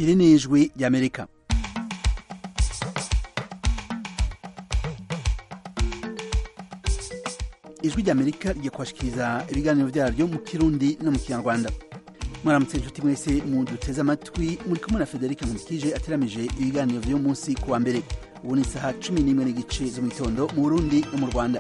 iri ni ijwi ry'amerika ijwi ry'amerika rigiye kubashikiriza ibiganiro byaryo mu kirundi no mu kinyarwanda mwaramutse inshuti mwese muduteze amatwi muri kumwe na frederic nkurikije ateramije ibiganiro vy'uyu munsi ku wa mbere ubu ni isaha cumi n'imwe n'igice zo mu gitondo mu burundi no mu rwanda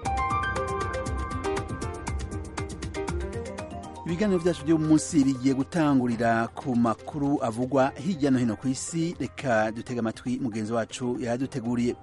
ibiganiro vyacu vy'uyu munsi bigiye gutangurira ku makuru avugwa hirya no hino ku isi reka dutega amatwi mugenzi wacu yaduteguriye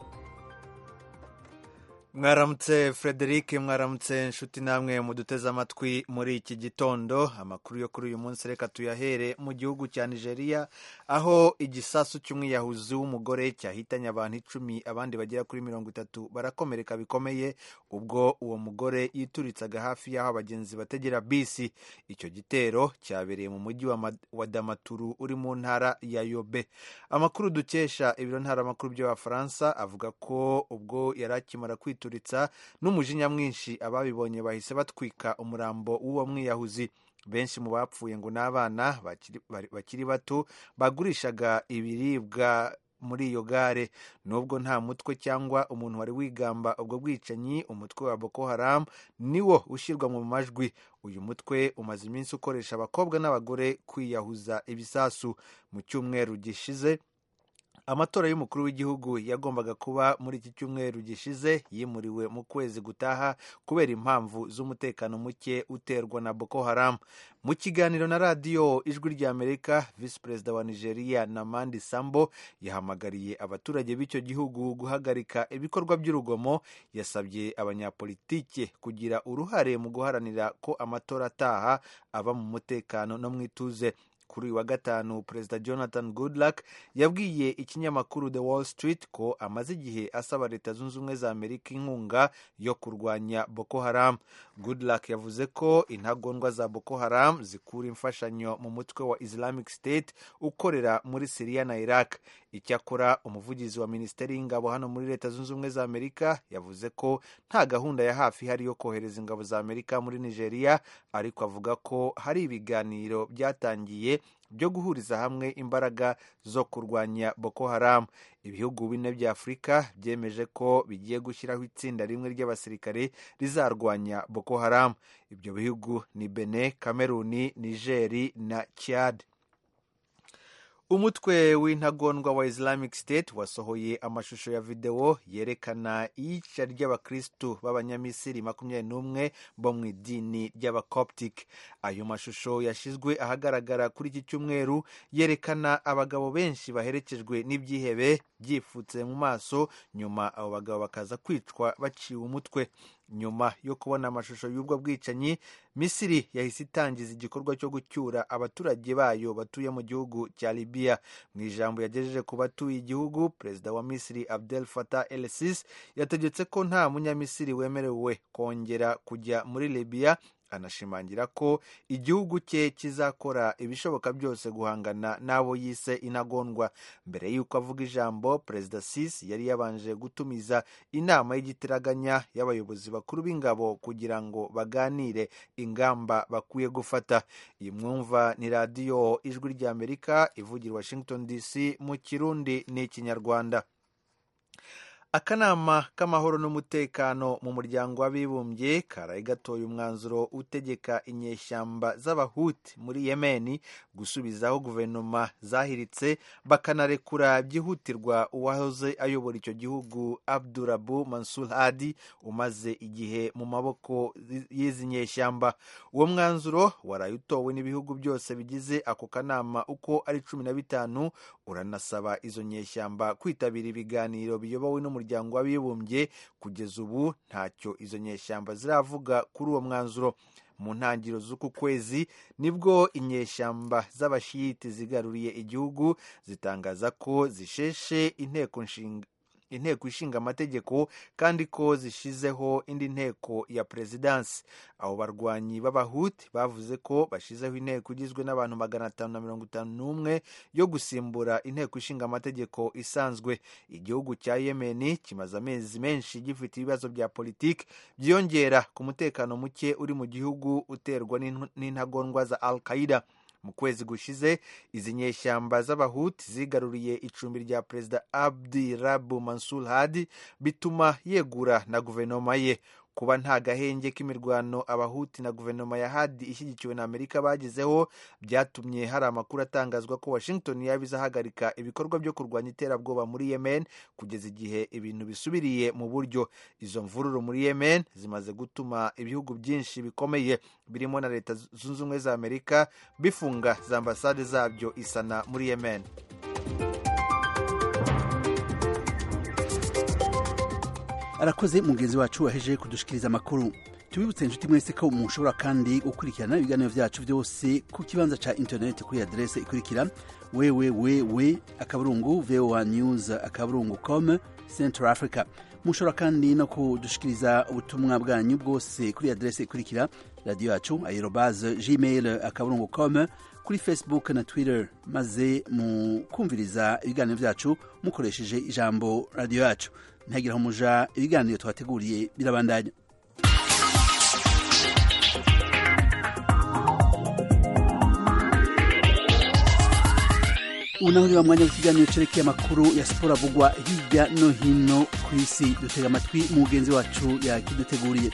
mwaramutse frederic mwaramutse inshuti namwe muduteze amatwi muri iki gitondo amakuru yo kuri uyu munsi reka tuyahere mu gihugu cya nigeria aho igisasu cy'umwiyahuzi w'umugore cyahitanye abantu icumi abandi bagera kuri mirongo itatu barakomereka bikomeye ubwo uwo mugore yituritsaga hafi y'aho abagenzi bategera bisi icyo gitero cyabereye mu mujyi wa damaturu uri mu ntara ya yobe amakuru dukesha ibiro ntaramakuru by'abafaransa avuga ko ubwo yari akimara kwitura n'umujinya mwinshi ababibonye bahise batwika umurambo w'uwo mwiyahuzi benshi mu bapfuye ngo ni abana bakiri bato bagurishaga ibiribwa muri iyo gare nubwo nta mutwe cyangwa umuntu wari wigamba ubwo bwicanyi umutwe wa boko haram niwo ushyirwa mu majwi uyu mutwe umaze iminsi ukoresha abakobwa n'abagore kwiyahuza ibisasu mu cyumweru gishize amatora y'umukuru w'igihugu yagombaga kuba muri iki cyumweru gishize yimuriwe mu kwezi gutaha kubera impamvu z'umutekano muke uterwa na boko haram mu kiganiro na radiyo ijwi ry'amerika visi perezida wa nigeria namandi sambo yahamagariye abaturage b'icyo gihugu guhagarika ibikorwa by'urugomo yasabye abanyapolitike kugira uruhare mu guharanira ko amatora ataha aba mu mutekano no mu ituze kuri uyu wa gatanu perezida jonathan goodluck yabwiye ikinyamakuru the wall street ko amaze igihe asaba leta zunze ubumwe za amerika inkunga yo kurwanya boko haram goodluck yavuze ko intagondwa za boko haram zikura imfashanyo mu mutwe wa islamic state ukorera muri siriya na iraq icyakora umuvugizi wa minisiteri y'ingabo hano muri leta zunze ubumwe za amerika yavuze ko nta gahunda ya hafi ihari yo kohereza ingabo za amerika muri nigeria ariko avuga ko hari ibiganiro byatangiye byo guhuriza hamwe imbaraga zo kurwanya boko haram ibihugu bine bya afurika byemeje ko bigiye gushyiraho itsinda rimwe ry'abasirikare rizarwanya boko haram ibyo bihugu ni bene kameruni nigeri na chad umutwe w'intagondwa wa islamic state wasohoye amashusho ya videwo yerekana iyica ry'abakristu b'abanyamisiri makumyabiri n'umwe bo mu idini ry'abacoptic ayo mashusho yashyizwe ahagaragara kuri iki cyumweru yerekana abagabo benshi baherekejwe n'ibyihebe byifutse mu maso nyuma abo bagabo bakaza kwicwa baciwe umutwe nyuma yo kubona amashusho y'ubwo bwicanyi misiri yahise itangiza igikorwa cyo gucyura abaturage bayo batuye mu gihugu cya libiya mu ijambo yagejeje ku batuye igihugu perezida wa misiri abdel fatah el sisi yategetse ko nta munyamisiri wemerewe kongera kujya muri libiya anashimangira ko igihugu cye kizakora ibishoboka byose guhangana n'abo yise intagondwa mbere y'uko avuga ijambo perezida sisi yari yabanje gutumiza inama y'igitiraganya y'abayobozi bakuru b'ingabo kugira ngo baganire ingamba bakwiye gufata iyi mwumva ni radiyo ijwi ry'amerika ivugira washington dc mu kirundi n'ikinyarwanda akanama k'amahoro n'umutekano mu muryango w'abibumbye karaye gatoye umwanzuro utegeka inyeshyamba z'abahuti muri yemeni gusubizaho guverinoma zahiritse bakanarekura byihutirwa uwahoze ayobora icyo gihugu abdurabu mansur hadi umaze igihe mu maboko y'izi nyeshyamba uwo mwanzuro waraye utowe n'ibihugu byose bigize ako kanama uko ari cumi na bitanu uranasaba izo nyeshyamba kwitabira ibiganiro biyobowe n'umuryango umuryango w'abibumbye kugeza ubu ntacyo izo nyeshyamba ziravuga kuri uwo mwanzuro mu ntangiriro z'uku kwezi nibwo inyeshyamba z'abashiyiti zigaruriye igihugu zitangaza ko zisheshe inteko nshinga inteko ishinga amategeko kandi ko zishizeho indi nteko ya perezidansi abo barwanyi b'abahuti bavuze ko bashyizeho inteko igizwe n'abantu magana atanu na mirongo itanu n'umwe yo gusimbura inteko ishinga amategeko isanzwe igihugu cya yemeni kimaze amezi menshi gifite ibibazo bya politiki byiyongera ku mutekano muke uri mu gihugu uterwa n'intagondwa za al qaida mu kwezi gushize izi nyeshyamba z'abahuti zigaruriye icumbi rya perezida abdi rabu mansur hadi bituma yegura na guverinoma ye kuba nta gahenge k'imirwano abahuti na guverinoma ya hadi ishyigikiwe na amerika bagezeho byatumye hari amakuru atangazwa ko washington yaba izahagarika ibikorwa byo kurwanya iterabwoba muri yemen kugeza igihe ibintu bisubiriye mu buryo izo mvururu muri yemen zimaze gutuma ibihugu byinshi bikomeye birimo na leta zunze ubumwe za amerika bifunga za ambasade zabyo isana muri yemen arakoze mugenzi wacu waheje kudushikiriza amakuru tubibutse inshuti mwese ko mushobora kandi gukurikirana ibiganiro byacu byose ku kibanza ca interineti kuri adrese ikurikira www akaburungu voa news akaburungu com central africa mushobora kandi no kudushikiriza ubutumwa bwanyu bwose kuri adrese ikurikira radiyo yacu aerobase gmail akaburungu com kuri facebook na twitter maze mukumviriza ibiganiro byacu mukoresheje ijambo radiyo yacu ntagira aho muja ibiganiro twateguriye birabandanya ubu naho niba mwanya w'ikiganiro cerekeye amakuru ya siporo avugwa hirya no hino ku isi dutega amatwi mugenzi wacu yakiduteguriye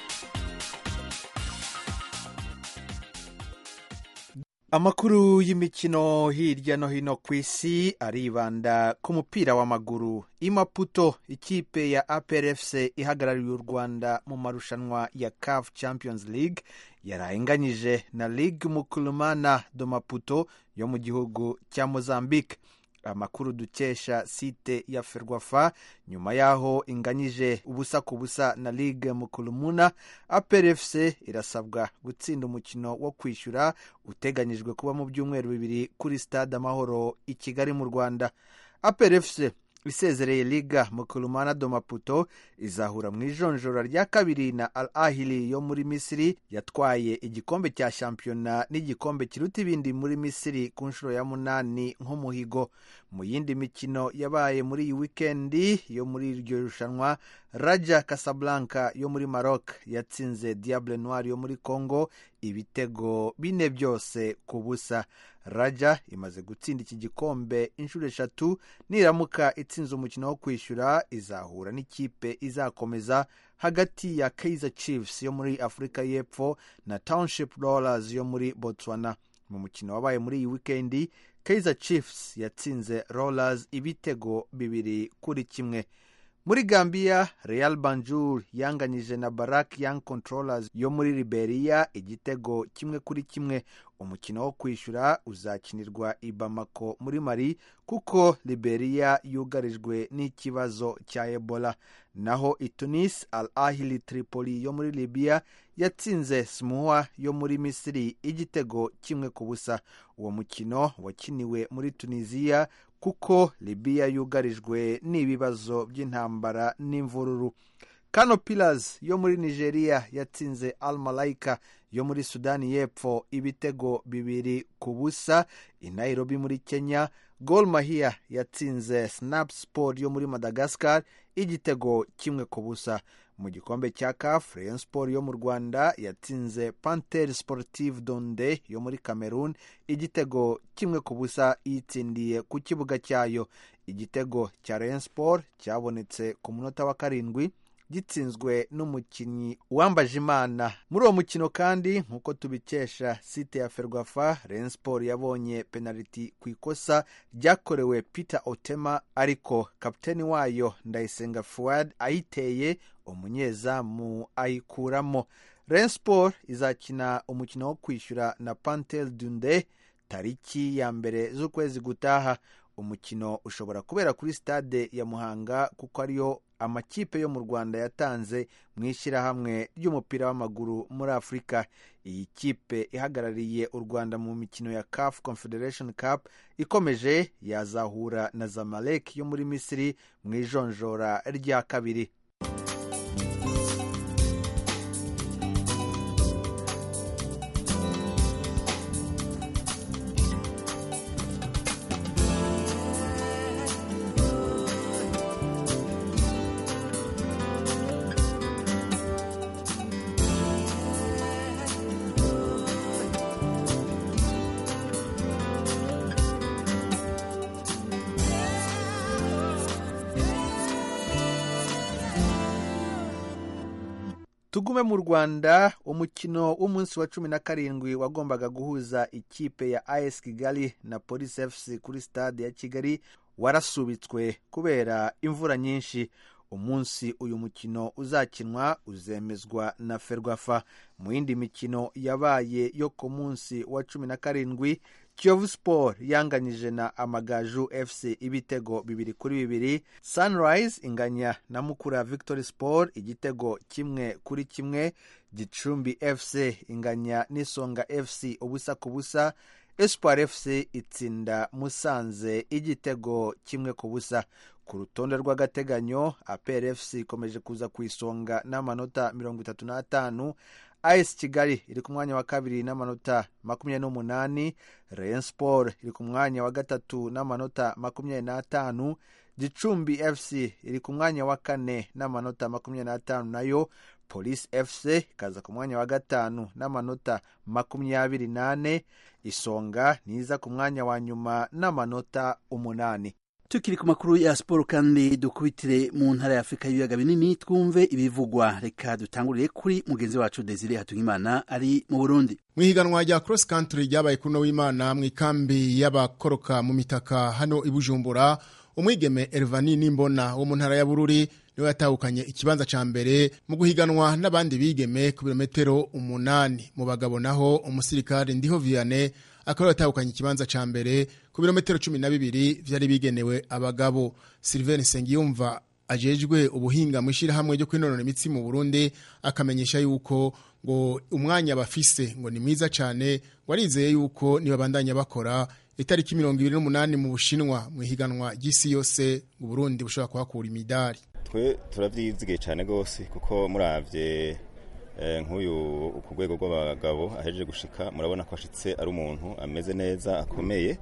amakuru y'imikino hirya no hino ku isi aribanda ku mupira w'amaguru imaputo ikipe ya aprfc ihagarariye u rwanda mu marushanwa ya caf champions league yarahenganyije na ligue mukulumana do maputo yo mu gihugu cya mozambique amakuru dukesha site ya ferwafa nyuma y'aho inganyije ubusa ku busa na ligue mukulumuna aprfc irasabwa gutsinda umukino wo kwishyura uteganyijwe kuba mu byumweru bibiri kuri stade amahoro i kigali mu rwanda aprfc isezereye liga mukulumana do maputo izahura mu ijonjora rya kabiri na al ahili yo muri misiri yatwaye igikombe cya shampiyona n'igikombe kiruta ibindi muri misiri ku nshuro ya munani nk'umuhigo mu yindi mikino yabaye muri iyi wikendi yo muri iryo rushanwa raja casablanca yo muri maroc yatsinze diable noir yo muri congo ibitego bine byose ku busa raja imaze gutsinda iki gikombe inshuro eshatu niramuka itsinze umukino wo kwishyura izahura n'ikipe izakomeza hagati ya kaizer chiefs yo muri afurika y'epfo na township rollers yo muri botswana mu mukino wabaye muri iyi wikendi kaizer chiefs yatsinze rollers ibitego bibiri kuri kimwe muri gambia real banjur yanganyije na barak young controllers yo muri liberia igitego kimwe kuri kimwe umukino wo kwishyura uzakinirwa i bamako muri mari kuko liberia yugarijwe n'ikibazo cya ebola naho i tunis al ahili tripoli yo muri libya yatsinze smuha yo muri misiri igitego kimwe ku busa uwo mukino wakiniwe muri tunisiya kuko libiya yugarijwe n'ibibazo by'intambara n'imvururu kano pillars yo muri nigeria yatsinze al malaika yo muri sudani y'epfo ibitego bibiri ku busa i nairobi muri kenya gol mahia yatsinze snap sport yo muri madagascar igitego kimwe ku busa mu gikombe cya caf rayon sport yo mu rwanda yatsinze panter sportive donde yo muri cameroon igitego kimwe ku busa yitsindiye ku kibuga cyayo igitego cya rayon sport cyabonetse ku munota wa karindwi gitsinzwe n'umukinnyi uwambaje imana muri uwo mukino kandi nk'uko tubikesha site ya ferwafa rayon sport yabonye penaliti ku ikosa ryakorewe peter otema ariko kapiteni wayo ndayisenga fuad ayiteye umunyezamu ayikuramo rayon sport izakina umukino wo kwishyura na pantel dunde tariki ya mbere z'ukwezi gutaha umukino ushobora kubera kuri stade ya muhanga kuko ariyo amakipe yo mu rwanda yatanze mu ishyirahamwe ry'umupira w'amaguru muri afurika iyi kipe ihagarariye u rwanda mu mikino ya caf confederation cup ikomeje yazahura na zamalek yo muri misiri mu ijonjora rya kabiri tugume mu rwanda umukino w'umunsi wa cumi na karindwi wagombaga guhuza ikipe ya as kigali na police fc kuri stade ya kigali warasubitswe kubera imvura nyinshi umunsi uyu mukino uzakinwa uzemezwa na ferwafa mu yindi mikino yabaye yo ku munsi wa cumi na karindwi kiyovu sport yanganyije na amagaju fc ibitego bibiri kuri bibiri sunrise inganya na mukura victory sport igitego kimwe kuri kimwe gicumbi fc inganya n'isonga fc ubusa ku busa espoir fc itsinda musanze igitego kimwe ku busa ku rutonde rw'agateganyo apr fc ikomeje kuza ku isonga n'amanota mirongo itatu n'atanu as kigali iri ku mwanya wa kabiri n'amanota makumyabiri n'umunani rayon sport iri ku mwanya wa gatatu n'amanota makumyabiri n'atanu gicumbi fc iri ku mwanya wa kane n'amanota makumyabiri n'atanu nayo police fc ikaza ku mwanya wa gatanu n'amanota makumyabiri n'ane isonga niza ku mwanya wa nyuma n'amanota umunani tukiri ku makuru ya siporo kandi dukubitire mu ntara ya afurika y'ibiyaga binini twumve ibivugwa reka dutangurire kuri mugenzi wacu desire hatungimana ari mu burundi mu ihiganwa rya cross country ryabaye kuri uno w'imana mu ikambi y'abakoroka mu mitaka hano i bujumbura umwigeme Elvani Nimbona wo mu ntara ya Bururi niwe yatahukanye ikibanza ca mbere mu guhiganwa n'abandi bigeme ku birometero umunani mu bagabo naho umusirikare Ndiho Vianney akaba yatahukanye ikibanza ca mbere ku birometero cumi na bibiri vyari bigenewe abagabo Sylvain Sengiyumva ajejwe ubuhinga mu ishyirahamwe ryo kwinonora imitsi mu Burundi akamenyesha yuko ngo umwanya bafise ngo ni mwiza cyane warizeye yuko nibabandanya bakora itariki mirongo ibiri n'umunani mu bushinwa mu ihiganwa ry'isi yose ngo Burundi bushobora kuhakura imidari twe turavyizigiye cyane rwose kuko muravye nk'uyu ku rwego rw'abagabo ahejeje gushika murabona ko ashitse ari umuntu ameze neza akomeye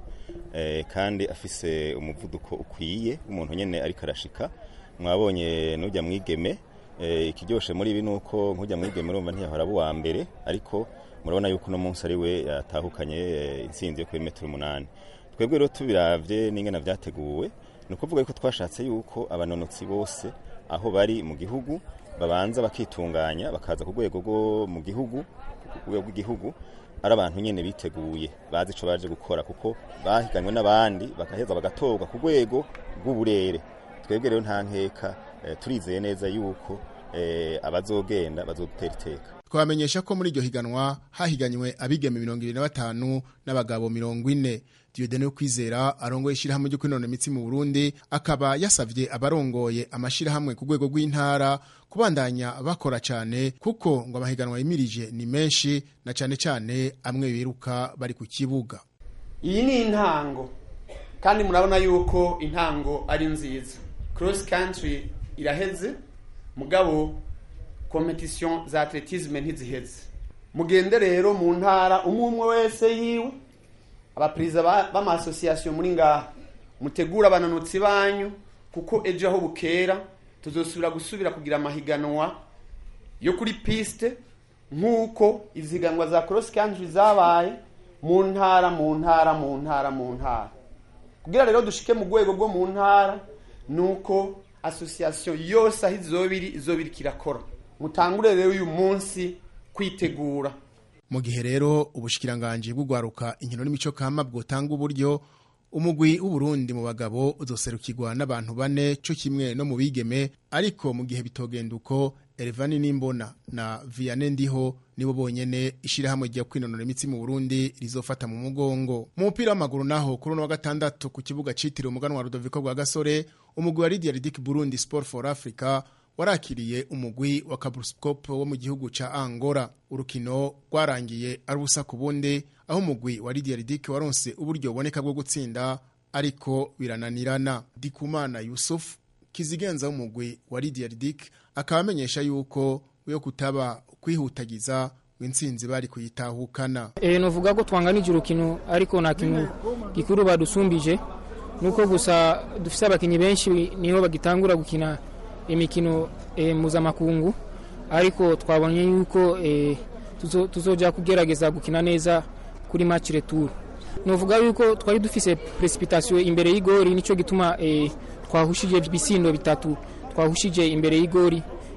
kandi afise umuvuduko ukwiye w'umuntu nyene ariko arashika mwabonye n'ujya mwigeme ikiryoshe muri ibi ni uko nk'ujya mwigeme urumva ntiyahora aba uwa mbere ariko murabona yuko uno munsi ari we yatahukanye intsinzi yo kuri metero umunani twebwe rero tubiravye n'ingana vyateguwe ni ukuvuga yuko twashatse yuko abanonotsi bose aho bari mu gihugu babanza bakitunganya bakaza ku rwego rwo mu gihugu ku rwego rw'igihugu ari abantu nyine biteguye bazi icyo baje gukora kuko bahiganywe n'abandi bagaheza bagatorwa ku rwego rw'uburere twebwe rero nta nkeka turizeye neza yuko abazogenda bazodutera iteka twabamenyesha ko muri iryo higanwa hahiganywe abigeme mirongo ibiri na batanu n'abagabo mirongo ine Diodene kwizera arongoye ishyirahamwe ryo kwinonora imitsi mu Burundi akaba yasavye abarongoye amashirahamwe ku rwego rw'intara kubandanya bakora cyane kuko ngo amahiganwa yimirije ni menshi na cyane cyane amwe biruka bari ku kibuga iyi ni intango kandi murabona yuko intango ari nziza cross country iraheze mugabo competition za atletisme ntiziheze mugende rero mu ntara umwe umwe wese yiwe abaperezida b'amasosiyasiyo muri ngaha mutegura abananutsi banyu kuko ejo aho bukera tuzosubira gusubira kugira amahiganwa yo kuri piste nk'uko iziganwa za cross country zabaye mu ntara mu ntara mu ntara mu ntara kugira rero dushike mu rwego rwo mu ntara ni uko asosiyasiyo yose aho izobiri izobiri kirakora mutangure rero uyu munsi kwitegura mu gihe rero ubushikiranganje bw'ugwaruka inkino n'imico kama bwotanga uburyo umugwi w'uburundi mu bagabo uzoserukirwa n'abantu bane cyo kimwe no mu bigeme ariko mu gihe bitogenda uko Elvani Nimbona na Vianney Ndiho nibo bonyene ishirahamwe rya kwinonora imitsi mu Burundi rizofata mu mugongo mu mupira w'amaguru naho kuri wa gatandatu ku kibuga citiriwe umuganwa wa Rudoviko rwa Gasore umugwi wa Lydia Ridic Burundi Sport for Africa warakiriye umugwi wa Kabuskop wo mu gihugu ca Angola urukino rwarangiye ari ubusa ku bundi aho umugwi wa Lydia Ridic waronse uburyo buboneka bwo gutsinda ariko birananirana Dikumana Yusuf kizigenza w'umugwi wa Lydia Ridic akaba amenyesha yuko yo kutaba kwihutagiza w'intsinzi bari kuyitahukana eh novuga ko twanganije urukino ariko nta kintu gikuru badusumbije nuko gusa dufise abakinyi benshi niho bagitangura gukina imikino e, mpuzamakungu ariko twabonye yuko e, tuzo, tuzoja kugerageza gukina neza kuri match retour novuga yuko twari dufise precipitation imbere y'igori nico gituma e, twahushije bisindo bitatu twahushije imbere y'igori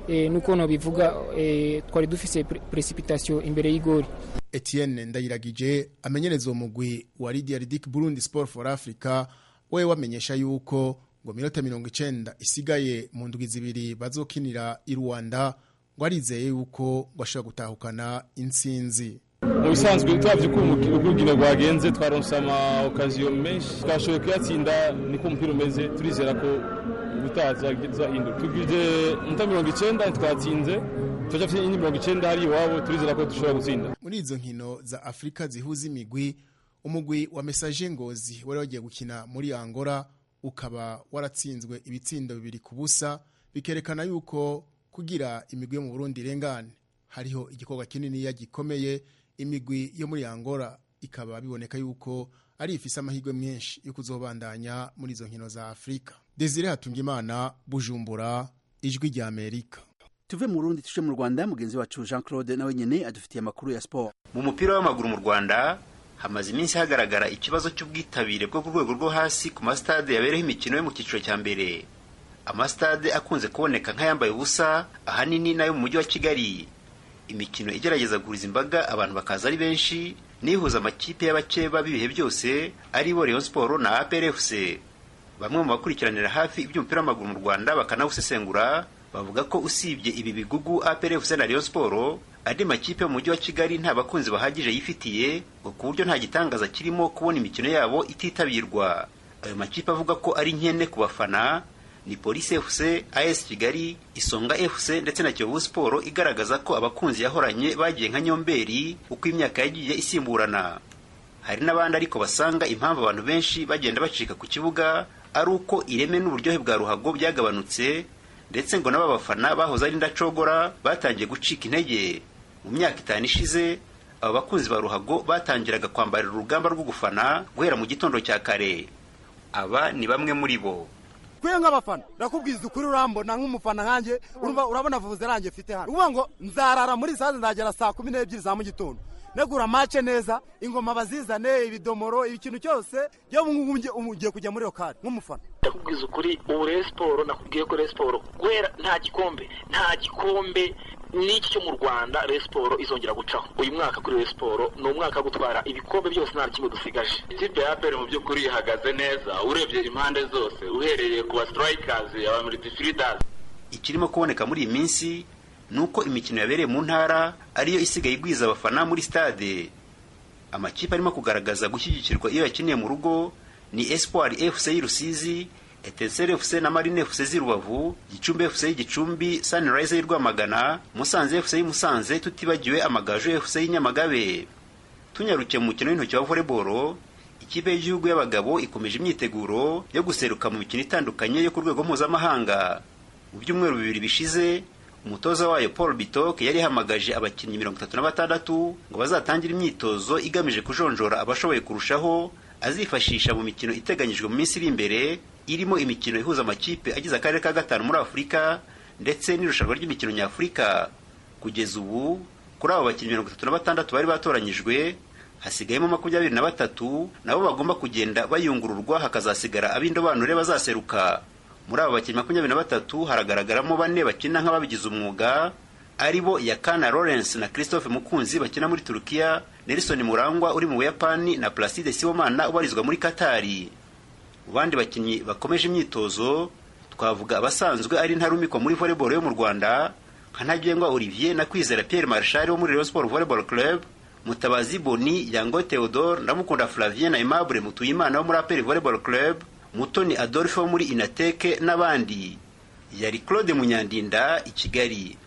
eh, nuko nobivuga eh, twari dufise pre- precipitation imbere y'igori Etienne Ndayiragije amenyereza uwo mugwi wa Lydia Ridic Burundi Sport for Africa we wamenyesha yuko ngo minota mirongo icenda isigaye mu ndwi zibiri bazokinira i Rwanda ngo arizeye yuko ngo ashobora gutahukana intsinzi mu bisanzwe turavye ko urukino rwagenze twaronse ama okaziyo menshi twashoboye kuyatsinda niko umupira umeze turizera ko ubutaha tuzahinduka tugije muta mirongo icenda twatsinze turacafite indi mirongo icenda hari iwabo turizera ko dushobora gutsinda muri izo nkino za Afrika zihuza imigwi umugwi wa Messager Ngozi wari wagiye gukina muri Angola ukaba waratsinzwe ibitsindo bibiri ku busa bikerekana yuko kugira imigwi yo mu Burundi irengane hariho igikorwa kinini ya gikomeye imigwi yo muri Angola ikaba biboneka yuko ari ifise amahirwe menshi yo kuzobandanya muri izo nkino za Afrika Desire Hatungimana Bujumbura ijwi rya Amerika tuve mu Burundi tuje mu Rwanda mugenzi wacu Jean Claude nawe nyene adufitiye amakuru ya sport mu mupira w'amaguru mu rwanda hamaze iminsi hagaragara ikibazo cy'ubwitabire bwo ku rwego rwo hasi ku masitade yabereho imikino yo mu cyiciro cya mbere amasitade akunze kuboneka nk'ayambaye ubusa ahanini n'ayo mu mujyi wa kigali imikino igerageza guhuriza imbaga abantu bakaza ari benshi nihuza amakipe y'abakeba b'ibihe byose ari bo Rayon Sport na APR FC bamwe mu bakurikiranira hafi iby'umupira w'amaguru mu Rwanda bakanawusesengura bavuga ko usibye ibi bigugu APR FC na Rayon Sport andi makipe yo mu mujyi wa Kigali nta bakunzi bahagije yifitiye ngo ku buryo nta gitangaza kirimo kubona imikino yabo ititabirwa ayo makipe avuga ko ari nkene ku bafana ni Police FC, AS Kigali, Isonga FC ndetse na Kiyovu Sport igaragaza ko abakunzi yahoranye bagiye nka Nyomberi uko imyaka yagiye isimburana. Hari n'abandi ariko basanga impamvu abantu benshi bagenda bacika ku kibuga ari uko ireme n'uburyohe bwa ruhago byagabanutse ndetse ngo n'aba bafana bahoze ari ndacogora batangiye gucika intege. Mu myaka itanu ishize aba bakunzi ba ruhago batangiraga kwambarira urugamba rwo gufana guhera mu gitondo cya kare. Aba ni bamwe muri bo. kwe nk'abafana ndakubwiza ukuri urambona nk'umufana nkanjye urumva urabona vuze ranjye mfite hano uvuga ngo nzarara muri saze nzagera saa kumi n'ebyiri za mu gitondo negura mace neza ingoma bazizane ibidomoro ikintu cyose yo ugiye kujya muri lokari nk'umufana ndakubwiza ukuri ubu rero siporo nakubwiye ko rero siporo guhera nta gikombe nta gikombe n'iki cyo mu rwanda rero siporo izongera gucaho uyu mwaka kuri rero siporo ni umwaka wo gutwara ibikombe byose nta kimwe dusigaje ikipe ya aperi mu by'ukuri ihagaze neza urebye impande zose uhereye ku ba sitirayikazi aba miridifiridazi ikirimo kuboneka muri iyi minsi ni uko imikino yabereye mu ntara ariyo isigaye igwiza abafana muri stade amakipe arimo kugaragaza gushyigikirwa iyo yakiniye mu rugo ni espoir fc y'urusizi etenseri fc na marine fc z'i rubavu gicumbi fc y'igicumbi sunrise y'i rwamagana musanze fc y'umusanze tutibagiwe amagaju fc y'inyamagabe tunyarukiye mu mukino w'intoki wa volleyball ikipe y'igihugu y'abagabo ikomeje imyiteguro yo guseruka mu mikino itandukanye yo ku rwego mpuzamahanga mu byumweru bibiri bishize umutoza wayo paul bitok yari yahamagaje abakinnyi mirongo itatu na batandatu ngo bazatangire imyitozo igamije kujonjora abashoboye kurushaho azifashisha mu mikino iteganyijwe mu minsi iri imbere irimo imikino ihuza amakipe agize akarere ka gatanu muri afurika ndetse n'irushanwa ry'imikino nyafurika kugeza ubu kuri abo bakinnyi mirongo itatu na batandatu bari batoranyijwe hasigayemo makumyabiri na batatu nabo bagomba kugenda bayungururwa hakazasigara ab'indobanure bazaseruka muri abo bakinnyi makumyabiri na batatu haragaragaramo bane bakina nk'ababigize umwuga ari bo yakana lawrence na christophe mukunzi bakina muri turukiya nelson murangwa uri mu buyapani na placide sibomana ubarizwa muri katari mu bandi bakinnyi bakomeje imyitozo twavuga abasanzwe ari ntarumikwa muri volleyball yo mu rwanda nka ntagengwa olivier na kwizera pierre marshal wo muri rayon sport volleyball club mutabazi boni yango theodore ndamukunda flavien na aimable mutuyimana wo muri aperi volleyball club mutoni adolphe wo muri inateke n'abandi yari claude munyandinda i kigali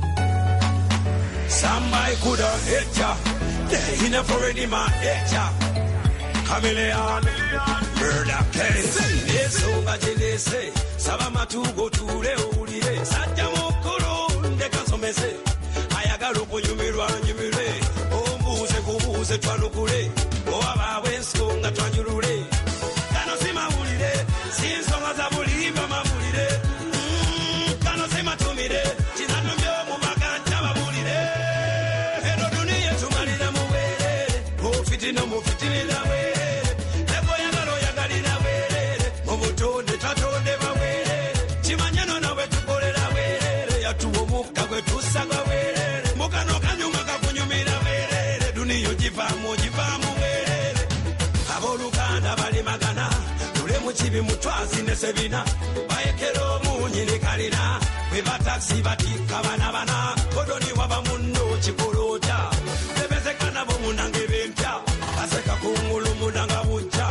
Somebody coulda hit ya. They in a foreign man hit ya. Chameleon, murder case. Nesonga jenese, saba matugo tule ulire. Sajja mukulu ndeka nsomese. Ayagala okunyumirwa nyumire. Ombuuze kubuuze twanukule. Owabawe ensonga twanjulule. Kano si mawulire, si nsonga za bulimba mawulire. Mm, Kano si matumire, kinanumye omubaka ntababulire. Eno duniya tumalira muwerere, mufitina mufitinira werere. Leboyagala oyagalira werere, mu butonde twatonde bawerere. Kimanye no nawe tukolera werere, yatuwa omu omukka gwe tusaga bwerere mukano kanyuma kakunyumira bwerere duniyo givaamu givaamu bwerere abooluganda bali magana tule mu kibi mutwazi ne sebina bayekera omunyi ne kalina bwe batakisi batikka bana bana kodoni waba munno kikoloota bebezekana bo munange bempya baseka kungulu munanga bujja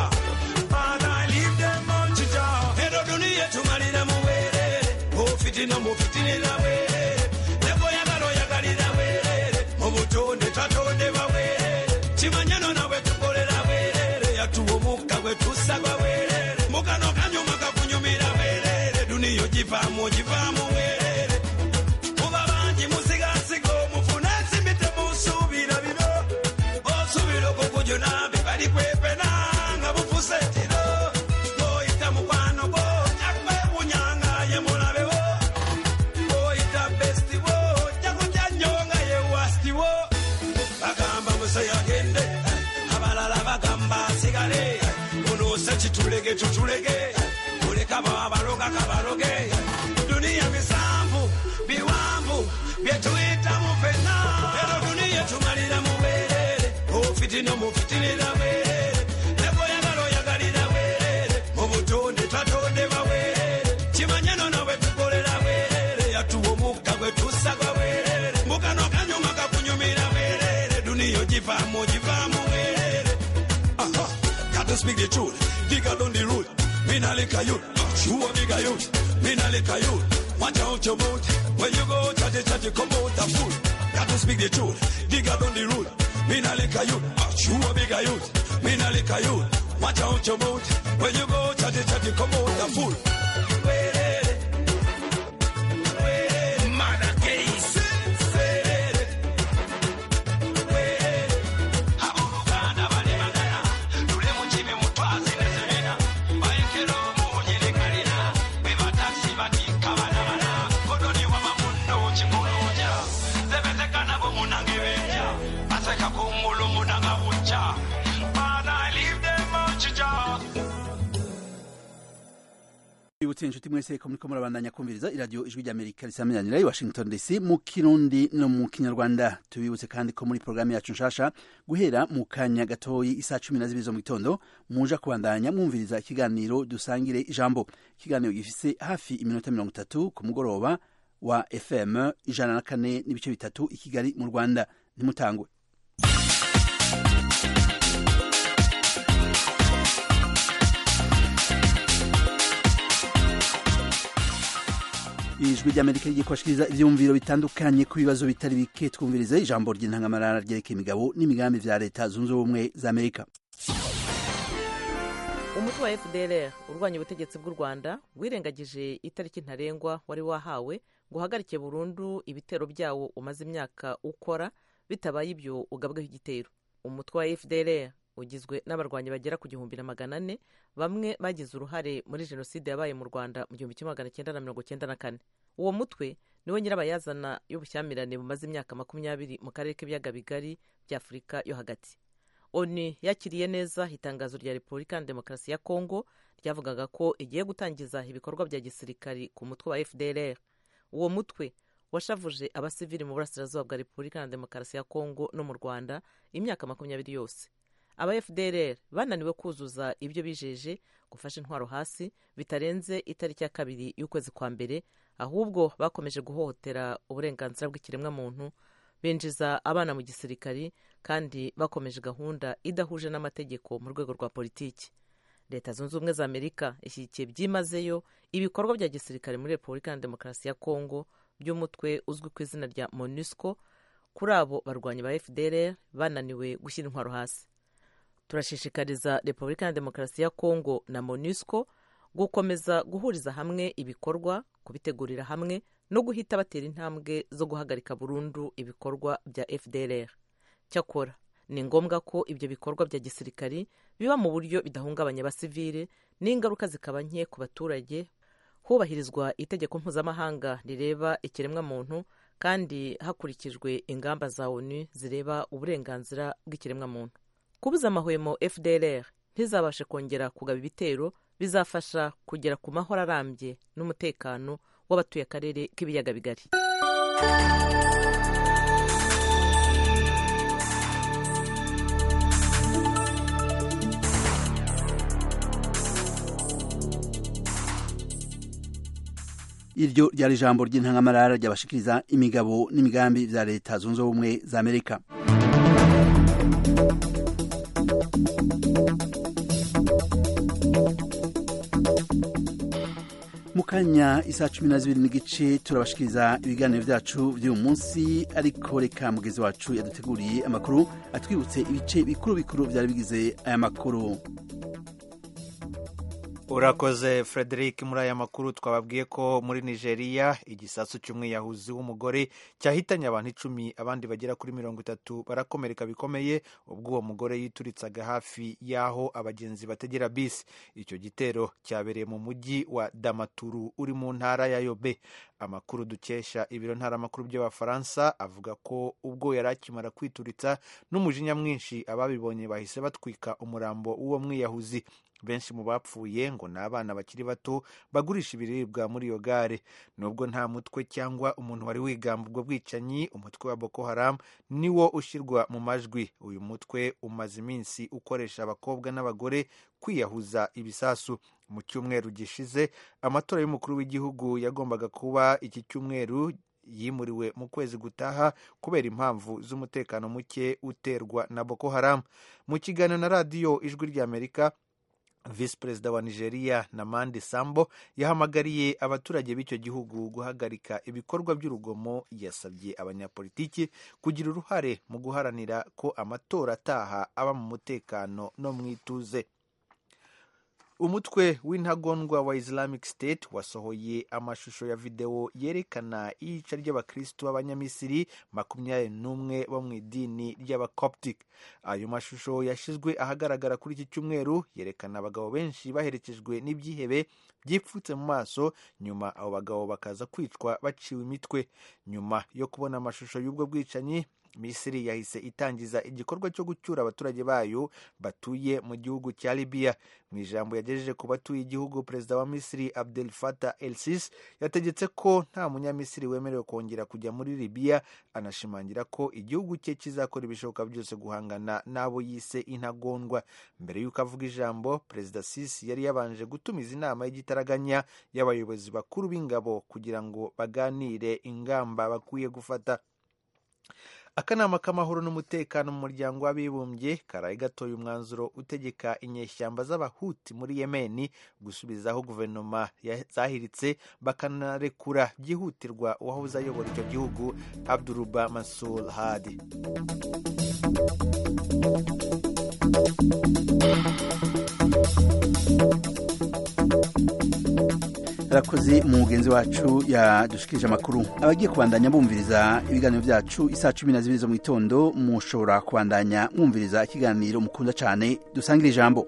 ero duniya tumalira mu bwerere ofitina mufitinira bwerere negoyagala oyagalira bwerere mu butonde twatondebwa bwerere kimanyano nawe tukolera bwerere yatuwa omukka gwe tusagwa bwerere mukano kanyuma kakunyumira bwerere duniya ogivaamu ogivaamu bwerere muba bangi musigasiga omufuna ensimbi temusuubira bino osuubira okukujuna bibali kwepena nga bufuse tiro oyita mukwano gwo jakwewunyanga ye mulabewo oyita bestiwo jakuja nnyo nga ye wastiwo bagamba museyo agende abalala bagamba asigale unoose kitulege tutulege kuleka babaloga kabaloge duniya bisanvu biwanvu byetuyitamu fenna ero duniya tumalira mu bwerere ofitina mufitinira bwerere negoyagala oyagalira bwerere mu butonde twatondebwa bwerere kimanyano nawe tukolera bwerere yatuwa omukka gwe tusaga bwerere mukano kanyuma kakunyumira bwerere duniya ogivaamu ogivaamu bwerere Aha, got to speak the truth. Digger down the road. Me nah lick a youth. You a bigger youth. Me nah lick a youth. Watch out your mouth. When you go chatty chatty, come out a fool. Got to speak the truth. Digger down the road. Me nah lick a youth. You a bigger youth. Me nah lick a youth. Watch out your mouth. When you go chatty chatty, come out a fool. Mother case. Abooluganda bali magana. Tule mu kibi mutwazi ne sebina. Bayekera omunyi ne kalina. Be batakisi batikka bana bana. Kodoni waba munno kikulunja. Zebezeka nabo munange benja. Baseka kungulu munanga bujja. But I leave them on chicha. Ibutse inshuti mwese ko muriko murabandanya kumviriza iradiyo ijwi ry'Amerika risaminanira i Washington DC mu Kirundi no mu Kinyarwanda tubibutse kandi ko muri programu yacu nshasha guhera mu kanya gatoyi isa cumi na zibiri zo mu gitondo muja kubandanya mwumviriza ikiganiro dusangire ijambo ikiganiro gifise hafi iminota mirongo itatu ku mugoroba wa FM ijana na kane n'ibice bitatu i Kigali mu Rwanda ntimutangwe ijwi ry'amerika rigiye kubashikiriza ivyumviro bitandukanye ku bibazo bitari bike twumvirize ijambo ry'intangamarara ryerekeye imigabo n'imigambi vya leta zunze ubumwe za amerika umutwe wa fdr urwanya ubutegetsi bw'u rwanda wirengagije itariki ntarengwa wari wahawe ngo uhagarike burundu ibitero byawo umaze imyaka ukora bitabaye ibyo ugabweho igitero umutwe wa fdr ugizwe n'abarwanyi bagera ku gihumbi na magana ane bamwe bagize uruhare muri jenoside yabaye mu rwanda mu gihumbi kimwe magana cyenda na mirongo cyenda na kane uwo mutwe niwo nyirabayazana y'ubushyamirane bumaze imyaka makumyabiri mu karere k'ibiyaga bigari bya afurika yo hagati oni yakiriye neza itangazo rya repubulika ya demokarasi ya kongo ryavugaga ko igiye gutangiza ibikorwa bya gisirikari ku mutwe wa fdr uwo mutwe washavuje abasivili mu burasirazuba bwa repubulika ya demokarasi ya kongo no mu rwanda imyaka makumyabiri yose aba fdr bananiwe kuzuza ibyo bijeje gufasha intwaro hasi bitarenze itariki ya kabiri y'ukwezi kwa mbere ahubwo bakomeje guhohotera uburenganzira bw'ikiremwamuntu binjiza abana mu gisirikari kandi bakomeje gahunda idahuje n'amategeko mu rwego rwa politiki leta zunze ubumwe za amerika ishyigikiye byimazeyo ibikorwa bya gisirikare muri repubulika ya demokarasi ya kongo by'umutwe uzwi ku izina rya monusco kuri abo barwanyi ba fdr bananiwe gushyira intwaro hasi turashishikariza repubulika ya demokarasi ya kongo na monusco gukomeza guhuriza hamwe ibikorwa kubitegurira hamwe no guhita batera intambwe zo guhagarika burundu ibikorwa bya fdr cyakora ni ngombwa ko ibyo bikorwa bya gisirikari biba mu buryo bidahungabanya abasivile n'ingaruka zikaba nke ku baturage hubahirizwa itegeko mpuzamahanga rireba ikiremwamuntu kandi hakurikijwe ingamba za onu zireba uburenganzira bw'ikiremwamuntu kubuza amahwemo fdr ntizabashe kongera kugaba ibitero bizafasha kugera ku mahoro arambye n'umutekano w'abatuye akarere k'ibiyaga bigari iryo ryari ijambo ry'intangamarara ryabashikiriza imigabo n'imigambi vya leta zunze ubumwe za amerika mu kanya isaa cumi na zibiri n'igice turabashikiriza ibiganiro vyacu vy'uyu munsi ariko reka mugezi wacu yaduteguriye amakuru atwibutse ibice bikuru bikuru vyari bigize aya makuru urakoze frederic muri aya makuru twababwiye ko muri nigeria igisasu cy'umwiyahuzi w'umugore cyahitanye abantu icumi abandi bagera kuri mirongo itatu barakomereka bikomeye ubwo uwo mugore yituritsaga hafi y'aho abagenzi bategera bisi icyo gitero cyabereye mu mujyi wa damaturu uri mu ntara ya yobe amakuru dukesha ibiro ntaramakuru by'abafaransa avuga ko ubwo yari akimara kwituritsa n'umujinya mwinshi ababibonye bahise batwika umurambo w'uwo mwiyahuzi benshi mu bapfuye ngo ni abana bakiri bato bagurisha ibiribwa muri iyo gare nubwo nta mutwe cyangwa umuntu wari wigamba ubwo bwicanyi umutwe wa boko haram niwo ushyirwa mu majwi uyu mutwe umaze iminsi ukoresha abakobwa n'abagore kwiyahuza ibisasu mu cyumweru gishize amatora y'umukuru w'igihugu yagombaga kuba iki cyumweru yimuriwe mu kwezi gutaha kubera impamvu z'umutekano muke uterwa na boko haram mu kiganiro na radiyo ijwi ry'amerika visi perezida wa nigeria namandi sambo yahamagariye abaturage b'icyo gihugu guhagarika ibikorwa by'urugomo yasabye abanyapolitiki kugira uruhare mu guharanira ko amatora ataha aba mu mutekano no mu ituze umutwe w'intagondwa wa islamic state wasohoye amashusho ya videwo yerekana iyica ry'abakristu b'abanyamisiri makumyabiri n'umwe bo mu idini ry'abacoptic ayo mashusho yashyizwe ahagaragara kuri iki cyumweru yerekana abagabo benshi baherekejwe n'ibyihebe byipfutse mu maso nyuma abo bagabo bakaza kwicwa baciwe imitwe nyuma yo kubona amashusho y'ubwo bwicanyi misiri yahise itangiza igikorwa cyo gucyura abaturage bayo batuye mu gihugu cya libiya mu ijambo yagejeje ku batuye igihugu perezida wa misiri abdel fatah el sisi yategetse ko nta munyamisiri wemerewe kongera kujya muri libiya anashimangira ko igihugu cye kizakora ibishoboka byose guhangana n'abo yise intagondwa mbere y'uko avuga ijambo perezida sisi yari yabanje gutumiza inama y'igitaraganya y'abayobozi bakuru b'ingabo kugira ngo baganire ingamba bakwiye gufata akanama k'amahoro n'umutekano mu muryango w'abibumbye karaye gatoye umwanzuro utegeka inyeshyamba z'abahuti muri yemeni gusubizaho guverinoma zahiritse bakanarekura byihutirwa uwahoze ayobora icyo gihugu abduruba masul hadi arakoze umugenzi wacu yadushikirije amakuru abagiye kubandanya bumviriza ibiganiro byacu isaa cumi na zibiri zo mu gitondo mushobora kubandanya mwumviriza ikiganiro mukunda cyane dusangire ijambo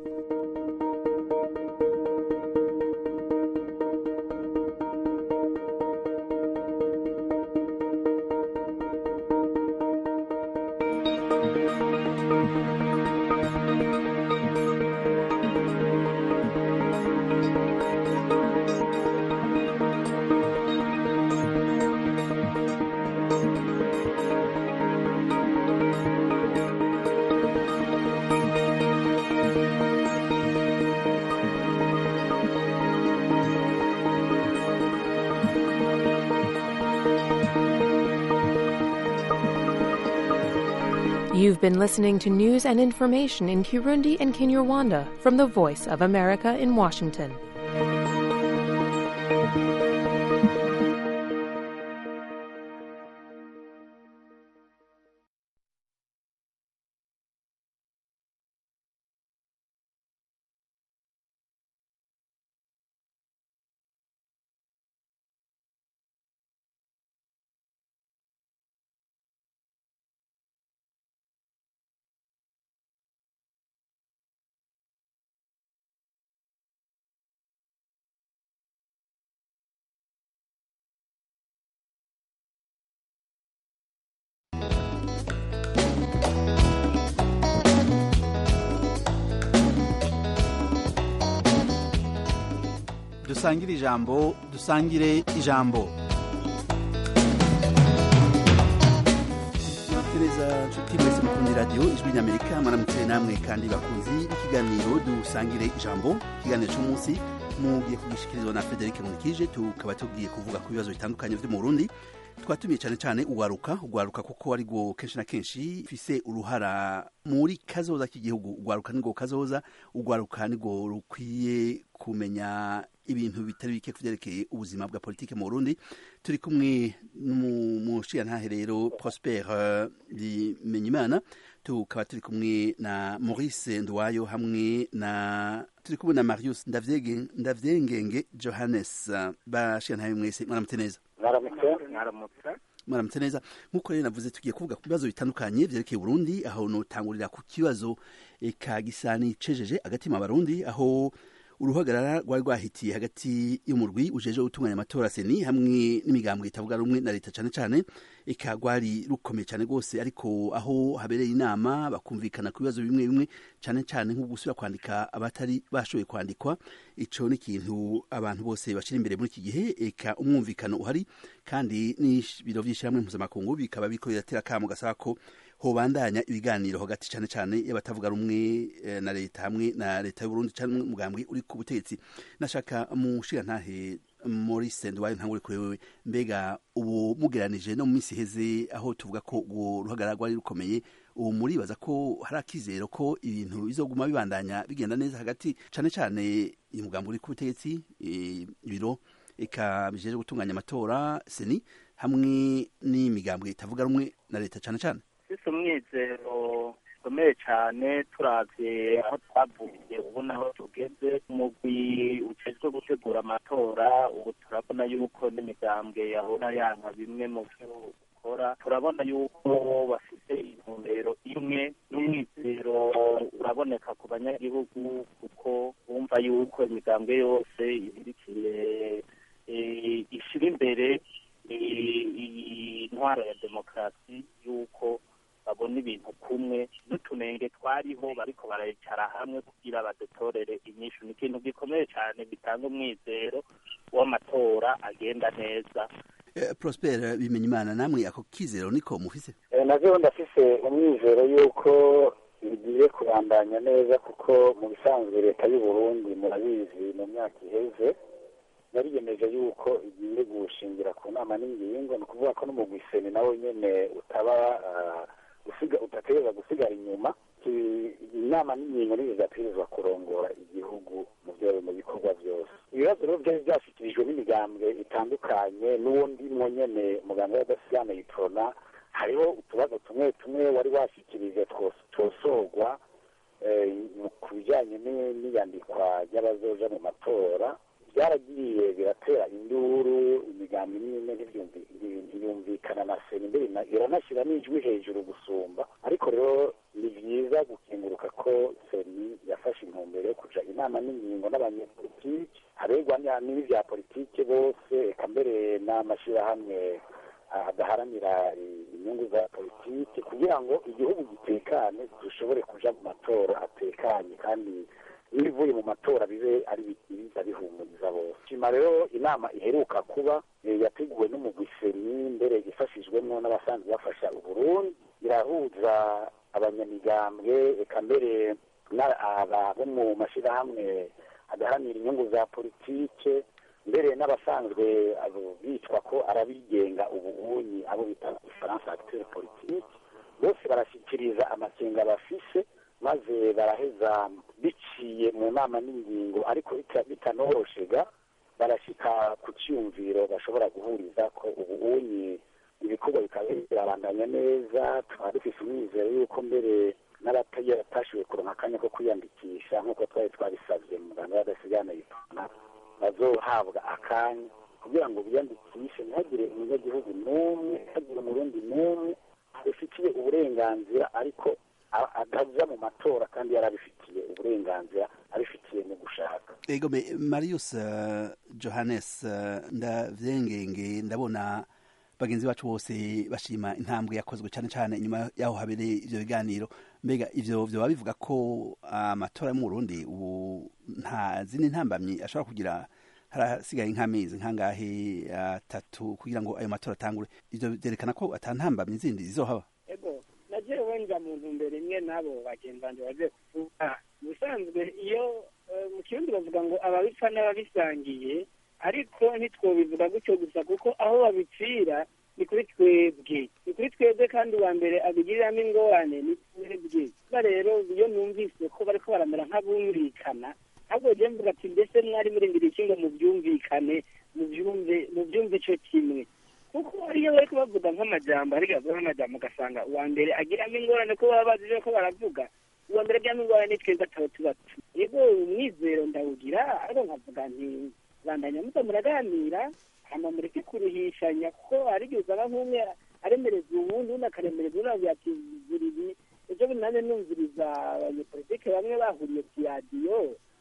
You've been listening to news and information in Kirundi and Kinyarwanda from the Voice of America in Washington. dusangire ijambo dusangire ijambo mwaramutse neza nshuti mwese mukundi radiyo ijwi ry'amerika mwaramutse namwe kandi bakunzi b'ikiganiro dusangire ijambo ikiganiro cy'umunsi mugiye kugishikirizwa na frederic munikije tukaba tugiye kuvuga ku bibazo bitandukanye byo mu burundi twatumiye cyane cyane ugwaruka ugwaruka kuko ari rwo kenshi na kenshi fise uruhara muri kazoza k'igihugu ugwaruka nirwo kazoza ugwaruka nirwo rukwiye kumenya ibintu bitari bike kuvyerekeye ubuzima bwa politike mu Burundi turi kumwe n'umushiyantahe rero Prosper Bimenyimana tukaba turi kumwe na Maurice Ndwayo hamwe na turi kumwe na Marius Ndavyenge Ndavyengenge Johannes bashiyantahe mwese mwaramutse neza mwaramutse mwaramutse mwaramutse neza nk'uko rero navuze tugiye kuvuga ku bibazo bitandukanye vyerekeye Burundi aho notangurira ku kibazo eka gisa n'icejeje agatima abarundi aho uruhagarara rwari rwahitiye hagati y'umurwi ujeje gutunganya amatora seni hamwe n'imigambwe itavuga rumwe na leta cane cane eka rwari rukomeye cane rwose ariko aho habereye inama bakumvikana ku bibazo bimwe bimwe cane cane nko gusubira kwandika abatari bashoboye kwandikwa ico ni ikintu abantu bose bashira imbere muri iki gihe eka umwumvikano uhari kandi n'ibiro vy'ishirahamwe mpuzamakungu bikaba biriko biratera akamo gasaba ko hobandanya ibiganiro hagati cane cane y'abatavuga rumwe eh, na leta hamwe na leta y'Uburundi cyane umugambwe uri ku butegetsi nashaka mushira ntahe Maurice Ndwaye ntangure kuri wewe mbega ubu mugeranije no mu minsi heze aho tuvuga ko uwo ruhagarara rwari rukomeye ubu muribaza ko hari akizero ko ibintu bizoguma bibandanya bigenda neza hagati cane cane umugambi uri ku butegetsi ibiro eka bijeje gutunganya amatora seni hamwe n'imigambwe itavuga rumwe na leta cane cane sisi umwizero ukomeye cyane turavye aho twavuye ubu naho tugeze umugwi ujejwe gutegura amatora ubu turabona yuko n'imigambwe yahora yanka bimwe mu vyo ukora turabona yuko bafite intumbero imwe n'umwizero uraboneka ku banyagihugu kuko bumva yuko imigambwe yose ibirikiye ishira imbere intwaro ya demokarasi yuko babona ibintu kumwe n'utunenge twariho bariko barayicara hamwe kugira badutorere inyishu ni ikintu gikomeye cyane gitanga umwizero w'amatora agenda neza Prosper bimenya imana namwe ako kizero niko mufise navyo ndafise umwizero yuko bigiye kubandanya neza kuko mu bisanzwe leta y'u Burundi murabizi mu myaka iheze yariyemeje yuko igiye gushingira ku nama n'ingingo ni ukuvuga ko n'umugwiseni nawe nyene utaba gusiga udategereza gusigara inyuma inama n'ingingo nizo zidategerezwa kurongora igihugu mu byo mu bikorwa byose ibibazo rero byari byashyikirijwe n'imigambwe itandukanye n'uwo ndimwo nyene muganga w'adasigana yiprona hariho utubazo tumwe tumwe wari washyikirije twosorwa ku bijyanye n'iyandikwa ry'abazoja mu matora byaragiye biratera induru imigambi n'imwe ntiyumvikana na sena imbere iranashyira n'ijwi hejuru gusumba ariko rero ni byiza gukenguruka ko seni yafashe intumbero yo kuja inama n'ingingo n'abanyepolitiki haregwa n'ibya politiki bose eka mbere n'amashyirahamwe adaharanira inyungu za politiki kugira ngo igihugu gitekane dushobore kuja mu matora atekanye kandi n'ibivuye mu matora bibe ari biza bihumuriza bose shima rero inama iheruka kuba yateguwe n'umugwiseni mbere ifashijwemo n'abasanzwe bafasha uburundi irahuza abanyamigambwe eka mbere bo mu mashyirahamwe adaharanira inyungu za politike mbere n'abasanzwe bitwa ko arabigenga ubuunyi abo bita ifaransa acteur politique bose barashyikiriza amakenga bafise maze baraheza biciye mu nama n'ingingo ariko bitanoroshega barashyika ku cyumviro bashobora guhuriza ko ubu unyi ibikorwa bikaba birabandanya neza tukaba dufise umwizero yuko mbere n'abatashoboye kuronka akanya ko kwiyandikisha nk'uko twari twabisabye muganga w'adasigana yitana bazohabwa akanya kugira ngo biyandikishe ntihagire umunyagihugu n'umwe ntihagire umurundi n'umwe abifitiye uburenganzira ariko ataja mu matora kandi yarabifitiye uburenganzira abifitiye mu gushaka ego marius uh, johannes uh, ndavyengenge ndabona bagenzi bacu bose bashima intambwe yakozwe cyane cyane inyuma yaho habereye ivyo biganiro mbega ivyo vyoba bivuga ko amatora uh, yo mu Burundi ubu nta zindi ntambamyi ashobora kugira harasigaye nk'amezi nk'angahe atatu kugira ngo ayo matora atangure ivyo vyerekana ko ata ntambamyi zindi zizohaba ego mu ntumbero imwe nabo bagenzi banjye bagiye kuvuga ubusanzwe iyo eh, mu kirundi bavuga ngo ababipfa n'ababisangiye ariko ntitwobivuga gutyo gusa kuko aho babipfira ni kuri twebwe ni kuri twebwe kandi uwa mbere abigiriramo ingorane ni twebwe kuba rero iyo numvise ko bariko baramera nk'abumvikana ahubwo je mvuga ati mbese mwari murindiriye iki ngo mubyumvikane mubyumve mubyumve ico kimwe kuko iyo bariko bavuga nk'amajambo ariko bavuga nk'amajambo ugasanga uwa mbere agiramo ingorane ko baba bazi ko baravuga uwa mbere agiramo ingorane ni twebwe ataba tubatu yego umwizero ndawugira ariko nkavuga nti bandanya muza muraganira hama mureke kuruhishanya kuko hari igihe usanga nk'umwe aremereza uwundi undi akaremereza uwundi avuga ati zira ibi ejo bundi nanjye numviriza abanyepolitike bamwe bahuriye ku radiyo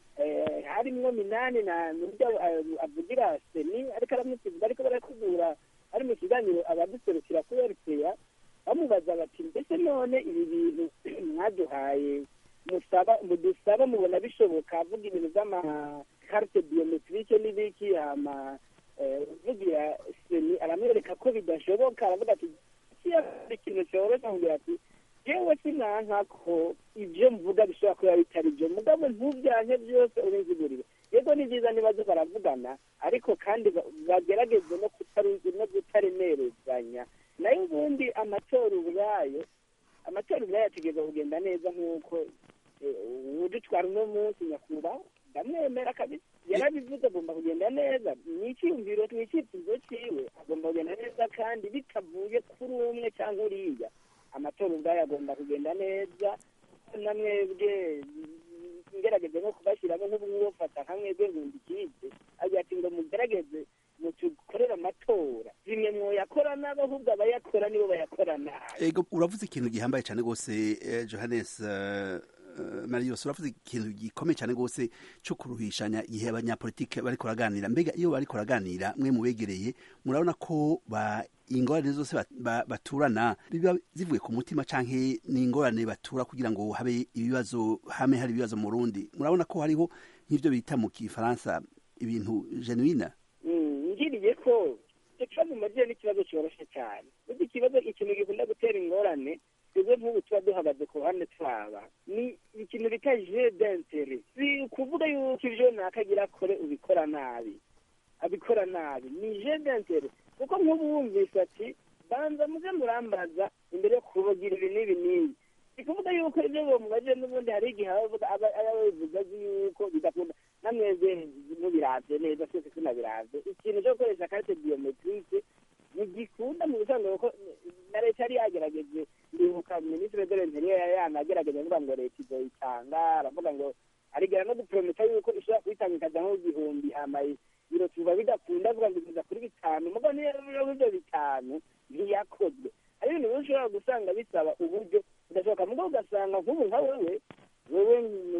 eh, harimwo minani na nuryo avugira seni ariko aramusiga ariko barakugura ari mu kiganiro abaduserukira kuri rpa bamubaza bati mbese none ibi bintu mwaduhaye musaba mudusaba mubona bishoboka avuga ibintu by'amakarite biometrike n'ibiki hama eh, uvugira seni aramwereka ko bidashoboka aravuga ati kiya ikintu cyoroshye amubwira ati yewe sinanka ko ibyo mvuga bishobora kuba bitari byo mugabo ntubyanke byose ubinzigurire yego ni byiza nibazo baravugana ariko kandi ba- bagerageze no kutaruzi no kutaremerezanya nayo ubundi amatora ubwayo amatora ubwayo ategereza kugenda neza nk'uko eh, udutwara uno munsi nyakubahwa ndamwemera kabisa yarabivuze agomba kugenda neza ni icyiyumviro ni icyifuzo cyiwe agomba kugenda neza kandi bitavuye kuri umwe cyangwa uriya amatora ubwayo agomba kugenda neza na mwebwe ngerageze no kubashyiramo nk'ubufata nka mwebwe nkunda ikipe agira ati ngo mugerageze mutukorere amatora zimwe mwoyakora nabi ahubwo abayakora nibo bayakora nabi ego uravuze ikintu gihambaye cyane rwose eh, johannes eh, eh, marius uravuze ikintu gikomeye cyane rwose cyo kuruhishanya igihe abanyapolitike bariko baraganira mbega iyo bariko baraganira mwe mubegereye murabona ko ba ingorane zose bat- ba- baturana biba zivuye ku mutima canke ni ingorane batura kugira ngo habe ibibazo hame hari ibibazo mu Burundi murabona ko hariho nk'ivyo bita mu kifaransa ibintu genuine Mm, ngiriye ko icyo kibazo mumajije ni ikibazo cyoroshye cyane burya ikibazo ikintu gikunda gutera ingorane twebwe nk'ubu tuba duhagaze ku ruhande twaba ni ikintu bita je d'intere si ukuvuga yuko ivyo nakagira akore ubikora nabi abikora nabi ni je d'intere kuko nk'ubu wumvise ati banza muze murambaza imbere yo kubagira ibi n'ibi n'ibi ni kuvuga yuko ibyo bamubajije n'ubundi hari igihe aba aba- aba bivuga azi yuko bidakunda namwebwe mubiravye neza twese tunabiravye ikintu cyo gukoresha karite biometrike ntigikunda mu bisanzwe kuko na leta yari yagerageje ndibuka minisitiri de l'interieur yari yanagerageje avuga ngo leta izoyitanga aravuga ngo arigera no guprometa yuko ishobora kuyitanga ikaja nko igihumbi hama biro tuba bidakunda avuga ngo igeza kuri bitanu mugo niyo biro ivyo bitanu ntiyakozwe hari ibintu bimwe ushobora gusanga bisaba uburyo udashoboka mugo ugasanga nk'ubu nka wewe wewe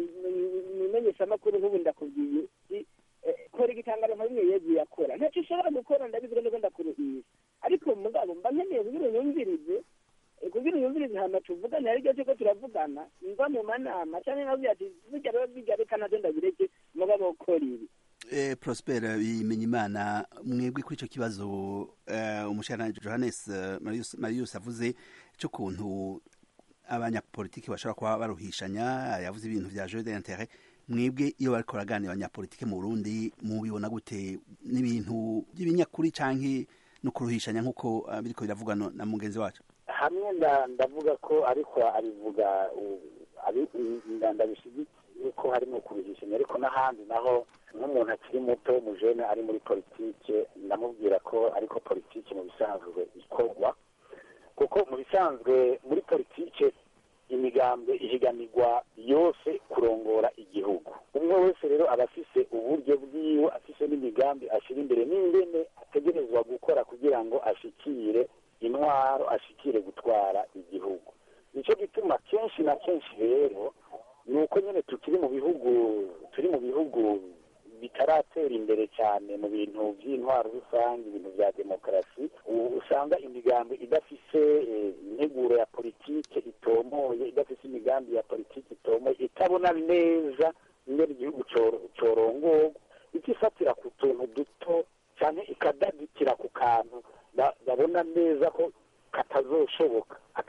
mumenyeshamakuru nk'ubu ndakubwiye si eh, kora igitangaro nka bimwe yegiye akora ntacyo ushobora gukora ndabivuga nuko ndakuruhisha ariko mugabo mba nkeneye kugira unyumvirize eh, kugira unyumvirize hama tuvugane hari igihe cyuko turavugana mva mu manama cyangwa nkavuga ati burya rero bijya reka navyo ndabireke mugabo ukora ibi Eh, Prosper Bimenyimana mwebwe kuri ico kibazo eh, umushikiranganji Johannes eh, Marius, Marius avuze cyo kuntu abanyapolitiki bashobora kuba baruhishanya yavuze ibintu vya jeu d'intérêt mwebwe iyo bariko baraganira abanyapolitike mu Burundi mubibona gute n'ibintu by'ibinyakuri canke no kuruhishanya nk'uko eh, biriko biravugwa no- na mugenzi wacu hamwe nda- ndavuga ko ariko abivuga u- abi- nda- ndabishyigikiye ko harimo kuruhishanya ariko n'ahandi naho nk'umuntu akiri muto mujene ari muri politike ndamubwira ko ariko politike mu bisanzwe ikorwa kuko mu bisanzwe muri politike imigambwe ihiganirwa yose kurongora igihugu umwe wese rero aba afise uburyo bwiwe afise n'imigambi ashyira imbere n'ingene ategerezwa gukora kugira ngo ashikire intwaro ashikire gutwara igihugu nicyo gituma kenshi na kenshi rero ni uko nyine tukiri mu bihugu turi mu bihugu bitaratera imbere cyane mu bintu by'intwaro rusange ibintu bya demokarasi ubu usanga imigambi idafise eh, integuro ya politike itomoye idafise imigambi ya politike itomoye itabona neza ingene igihugu coro- corongorwa ikifatira ku tuntu duto cyane ikadadikira ku kantu ba- babona neza ko katazoshoboka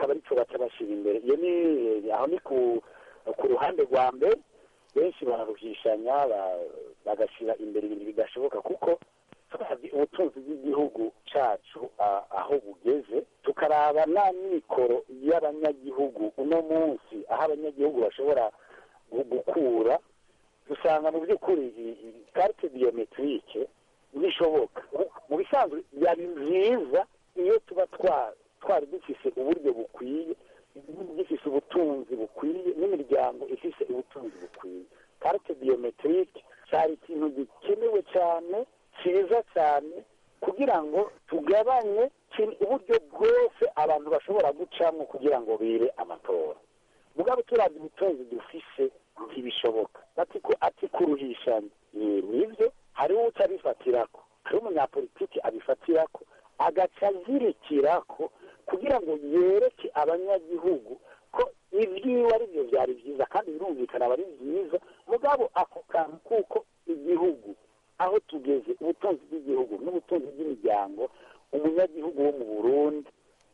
akaba arico baca bashira imbere iyo ni aho ni ku ku ruhande rwa mbere benshi bararuhishanya ba- bagashira imbere ibintu bidashoboka kuko turazi ubutunzi bw'igihugu cacu a- aho bugeze tukaraba na mikoro y'abanyagihugu uno munsi aho abanyagihugu bashobora gu- gukura dusanga mu by'ukuri i- i- carte biometrique bishoboka Mu- mu bisanzwe byari byiza iyo tuba twa- twari dufise uburyo bukwiye igihugu gifise ubutunzi bukwiye n'imiryango ifise ubutunzi bukwiye carte biometrique cyari ikintu gikenewe cyane cyiza cyane kugira ngo tugabanye kin- uburyo bwose abantu bashobora gucamo kugira ngo bire amatora mugabo turabye ubutunzi dufise ntibishoboka ati ku- ati kuruhishanya Ye, nivyo hariho uca abifatirako hariho umunyapolitiki abifatirako agaca azirikirako kugira ngo yereke abanyagihugu ko ibyiwe ari byo byari byiza kandi birumvikana aba ari byiza mugabo ako kantu kuko igihugu aho tugeze ubutunzi bw'igihugu n'ubutunzi bw'imiryango umunyagihugu wo mu burundi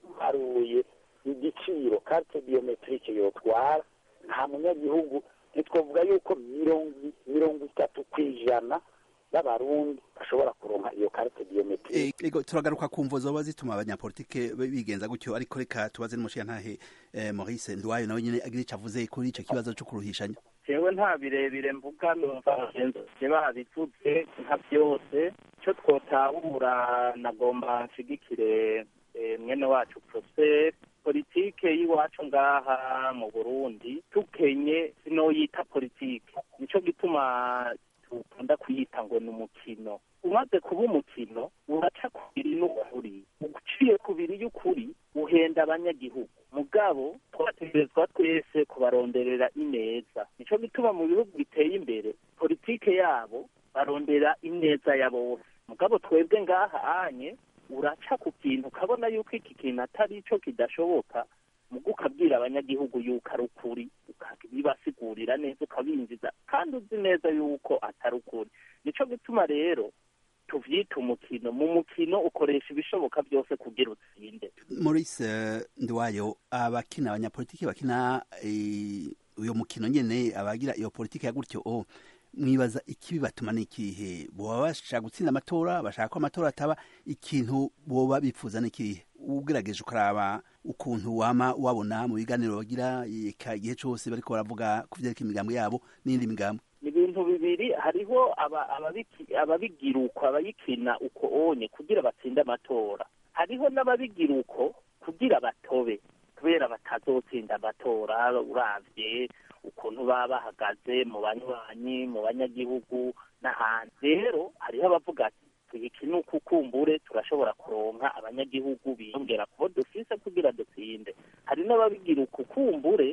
haruye igiciro carte biometrique yotwara nta munyagihugu ntitwavuga yuko mirongo mirongo itatu ku ijana y'abarundi bashobora kuronka iyo carte biometrique Eh, ego turagaruka ku mvo zoba zituma abanyapolitike bigenza gutyo ariko reka tubaze n'umushiyantahe eh, Maurice Ndwayo nawe nyene agira ico avuze kuri ico kibazo cyo kuruhishanya jewe nta birebire mvuga numva bagenzi babivuze nka byose icyo twotahura nagomba nshigikire eh, mwene wacu prosper politike y'iwacu ngaha mu burundi tukenye sinoyita politike nico gituma dukunda kuyita ngo ni umukino umaze kuba umukino uraca kubiri n'ukuri uciye kubiri y'ukuri uhenda abanyagihugu mugabo twategerezwa twese kubaronderera ineza nico gituma mu bihugu biteye imbere politike yabo barondera ineza ya bose mugabo twebwe ngaha anye uraca ku kintu ukabona yuko iki kintu atari ico kidashoboka mugo ukabwira abanyagihugu yuko ari ukuri ukabibasigurira neza ukabinjiza kandi uzi neza yuko atari ukuri nico gituma rero tuvyita umukino mu mukino ukoresha ibishoboka byose kugira utsinde Maurice eh, Ndwayo abakina abanyapolitike bakina eh, uyo mukino nyene abagira iyo politike ya gutyo oh, mwibaza ikibi batuma n'ikihe boba bashaka gutsinda amatora bashaka ko amatora ataba ikintu boba bipfuza n'ikihe ugerageje ukaraba ukuntu wama wabona mu biganiro bagira eka igihe cose bariko baravuga ku vyerekeye imigambo yabo n'indi migambo ni ibintu bibiri hariho aba- ababiki- ababigira uko abayikina uko onye kugira batsinde amatora hariho n'ababigira uko kugira batobe kubera batazotsinda amatora uravye ukuntu baba bahagaze mu banywanyi mu banyagihugu n'ahandi rero hariho abavuga ati tuyikine uku kumbure turashobora kuronka abanyagihugu biyongera kubo dufise kugira dutsinde hari n'ababigira uku kumbure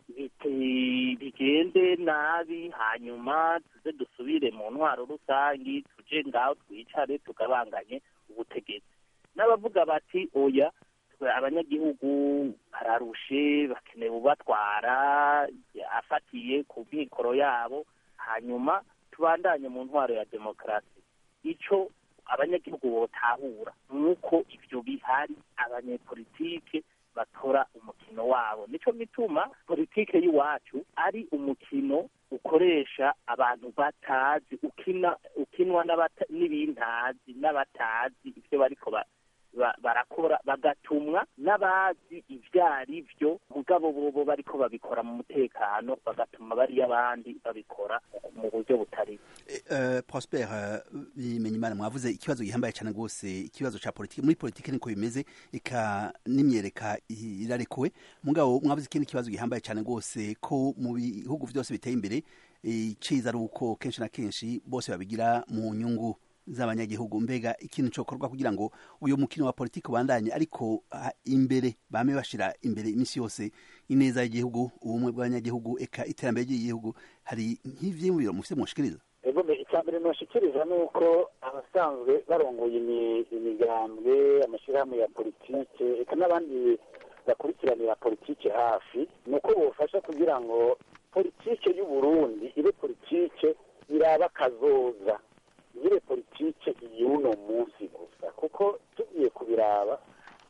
bite- bigende nabi hanyuma tuze dusubire mu ntwaro rusangi tuje ngaho twicare tugabanganye ubutegetsi n'abavuga bati oya twe abanyagihugu bararushe bakeneye ubatwara afatiye ku mikoro yabo hanyuma tubandanye mu ntwaro ya demokarasi ico abanyagihugu botahura nuko ivyo bihari abanyepolitike batora umukino wabo nico gituma politike y'iwacu ari umukino ukoresha abantu batazi ukina ukinwa n'abata- n'ibintazi n'abatazi ivyo bariko ba- ba- barakora bagatumwa n'abazi ivyo ari vyo mugabo bobo bariko babikora mu mutekano bagatuma bariya abandi babikora mu buryo butari Uh, Prosper uh, Bimenyimana mwavuze ikibazo gihambaye cyane rwose ikibazo ca politike muri politike niko bimeze ika n'imyereka i- irarekuwe mugabo mwavuze ikindi kibazo gihambaye cyane rwose ko mu bihugu byose biteye imbere iciza ari uko kenshi na kenshi bose babigira mu nyungu z'abanyagihugu mbega ikintu cokorwa kugira ngo uyu mukino wa politike ubandanye ariko ah, imbere bame bashira imbere iminsi yose ineza y'igihugu ubumwe bw'abanyagihugu eka iterambere ry'igihugu hari nk'ivyiyumviro mufite mushikiriza ego mbe icya mbere noshikiriza ni uko abasanzwe barongoye imi- imigambwe amashyirahamwe ya politike eka n'abandi bakurikiranira politike hafi ni uko bofasha kugira ngo politike y'u Burundi ibe politike iraba kazoza ibe politike y'uno munsi gusa kuko tugiye kubiraba igituma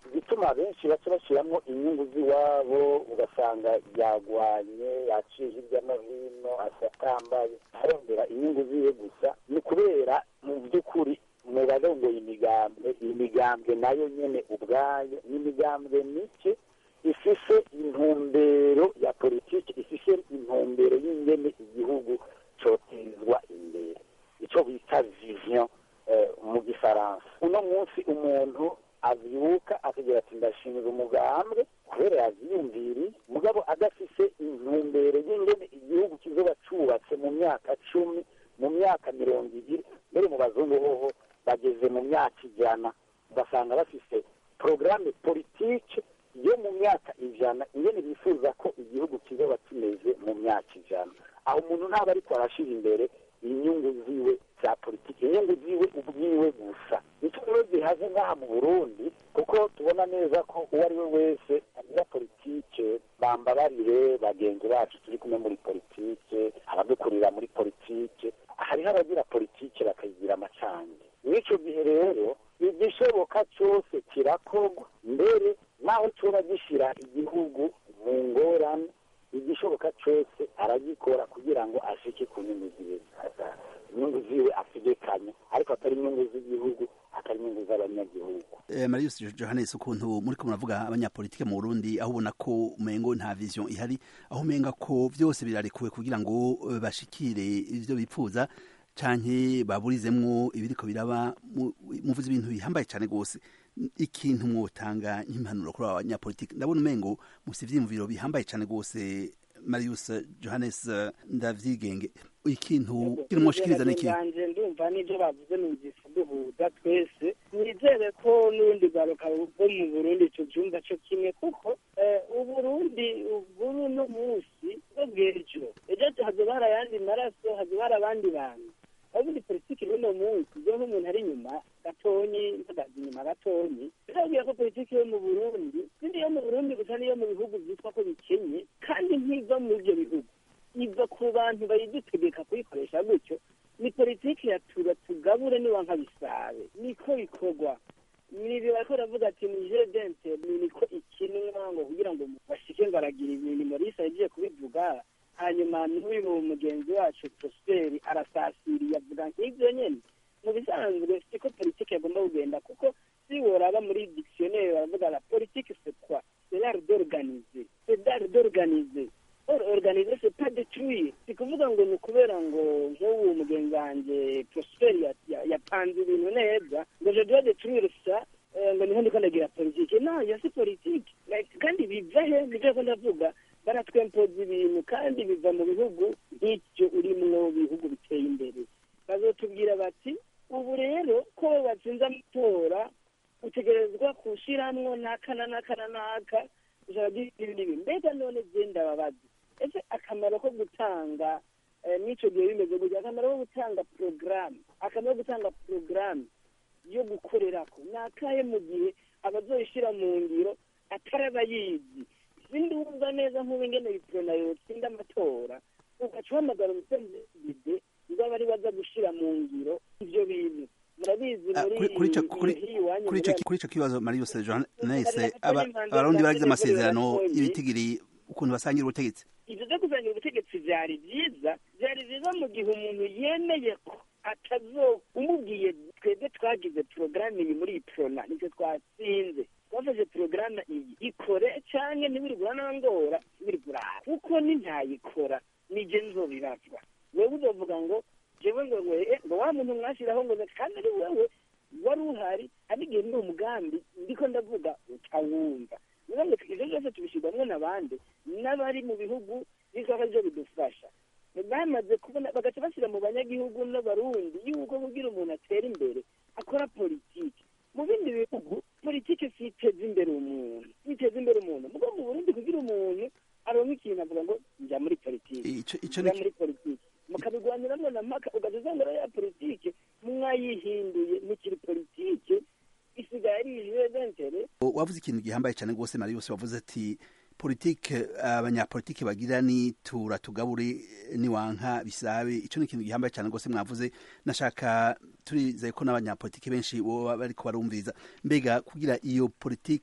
gituma benshi baca bashyiramo inyungu z'iwabo ugasanga yagwanye yaciye hirya no hino asatambaye arondera inyungu ziwe gusa ni ukubera mu by'ukuri mu barongoye imigambwe iyi migambwe nayo nyene ubwayo ni imigambwe mike ifise intumbero ya politiki ifise intumbero y'ingene igihugu cotezwa imbere ico bita vision eh, mu gifaransa uno munsi umuntu avyuka akagira ati ndashinga umugambwe kubera yavyiyumviriye mugabo adafise intumbero y'ingene igihugu kizoba cubatse mu myaka cumi mu myaka mirongo ibiri mbere mu bazungu hoho bageze mu myaka ijana ugasanga bafise porogaramu politike yo mu myaka ijana ingene bifuza ko igihugu kizoba kimeze mu myaka ijana aho umuntu ntaba ariko arashira imbere inyungu ziwe za politiki inyungu ziwe ubwiwe gusa nicyo rero gihaze ngaha mu burundi kuko tubona neza ko uwo ari we wese agira politike bambabarire bagenzi bacu turi kumwe muri politike abadukurira muri politike hariho abagira politike bakayigira amacange mw'ico gihe rero igishoboka cyose kirakorwa mbere naho coba gishira igihugu mu ngorane igishoboka cyose aragikora kugira ngo ashike ku nyungu ziwe inyungu ziwe ategekanye ariko atari inyungu z'igihugu atari inyungu z'abanyagihugu Eh, Marius Johannes ukuntu muri ko muravuga abanyapolitike mu Burundi aho ubona ko umengo nta vision ihari aho umenga ko byose birarekuwe kugira ngo eh, bashikire ivyo bipfuza canke baburizemwo ibiriko biraba mu- muvuze ibintu bihambaye cyane gose ikintu mwotanga nk'impanuro kuri aba banyapolitike ndabona umengo musi ivyiyumviro bihambaye cyane gose Marius Johannes eh, ndavyigenge ikintu kirimoshikiriza niki banje ndumva n'ibyo bavuze numvise duhuza twese nizere ko n'urundi rwaruka rwo mu burundi icyo cyumva cyo kimwe kuko eh, uburundi bw'ubu no munsi bwo bw'ejo ejo hazoba hari ayandi maraso hazoba hari abandi bantu ubundi politiki y'uno munsi byo nk'umuntu ari inyuma gatonyi mpagaze inyuma gatonyi birabwira ko politiki yo mu burundi sindi yo mu burundi gusa niyo mu bihugu byitwa ko bikenye kandi ntiva muri ibyo bihugu iva ku bantu bayidutegeka kuyikoresha gutyo ni politiki ya tura tugabure niwanka bisabe niko bikorwa nibi bariko baravuga ati ni je dente ni niko ikinwa ngo kugira ngo bashike ngo aragira ibintu morisa yagiye kubivuga hanyuma n'uyu mugenzi wacu prosperi arasasiriye avuga nk'ibyo nyene mu bisanzwe siko politiki yagomba kugenda kuko si woraba muri dictionnaire baravuga la politique c'est quoi c'est l'art d'organiser c'est l'art d'organiser or organiser c'est pas détruire si kuvuga ngo ni ukubera ngo nk'ubu mugenzi wanjye prosper ya- ya- yapanze ibintu neza ngo je dois détruire ça eh, ngo niho ndiko ndagira politike no yo si politike Like, kandi biva he nivyo ko ndavuga baratwempoza ibintu kandi biva mu bihugu nk'icyo urimwo bihugu biteye imbere bazotubwira bati ubu rero ko watsinze amatora utegerezwa kushiramwo n'aka na n'aka na n'aka ijana ry'ibi n'ibi mbega none genda babazi ese akamaro ko gutanga eh, n'ico gihe bimeze gutya akamaro ko gutanga porogaramu akamaro ko gutanga porogaramu yo gukorerako ni akahe mu gihe abazoyishira mu ngiro atari abayizi sindumva neza nk'ubu ingene biprona yotsinda amatora ugaca uhamagara umuperezida ngo abe ari baza gushira mu ngiro ivyo bintu murabizi Ah, muri kuri- kuri ico- kuri- muri iwanyu kuri ico muri- kuri ico kibazo Marius Johannes Hari aba- impanuro abarundi baragize zakorewe amasezerano abarundi. y'ibitigiri ukuntu basangira ubutegetsi ibyo byo kuzanira ubutegetsi byari byiza byari byiza mu gihe umuntu yemeye ko atazo umubwiye twebwe twagize porogaramu iyi muri iyi prona nicyo twatsinze twafashe porogaramu iyi ikore cyangwa ntibirigura n'angora ntibirigura kuko ni ntayikora nijye nzobibazwa wewe uzovuga ngo jewe ngo ngo eh, ngo wa muntu mwashyiraho ngo kandi ari wewe wari uhari ari igihe ni umugambi ndiko ndavuga utawumva niyo ngo ibyo byose tubishyirwamo n'abandi n'abari mu bihugu bizaba byo bidufasha bamaze kubona bagaca bashyira mu banyagihugu n'abarundi yuko kugira umuntu atera imbere akora politiki mu bindi bihugu politiki si iteza imbere umuntu si iteza imbere umuntu mugo mu burundi kugira umuntu aronka ikintu avuga ngo njya muri politiki Ico- ico njya ni- muri politiki mukabigwaniramo na mpaka ugaca usanga rero ya politiki mwayihinduye ntikiri politiki isigaye ari ijure dentere wavuze ikintu gihambaye cyane rwose Marius wavuze ati politike abanyapolitike bagira ni tura tugabure niwanka bisabe ico ni ikintu gihambaye cyane rwose mwavuze nashaka turizeye ko n'abanyapolitike benshi boba bariko barumviriza mbega kugira iyo politike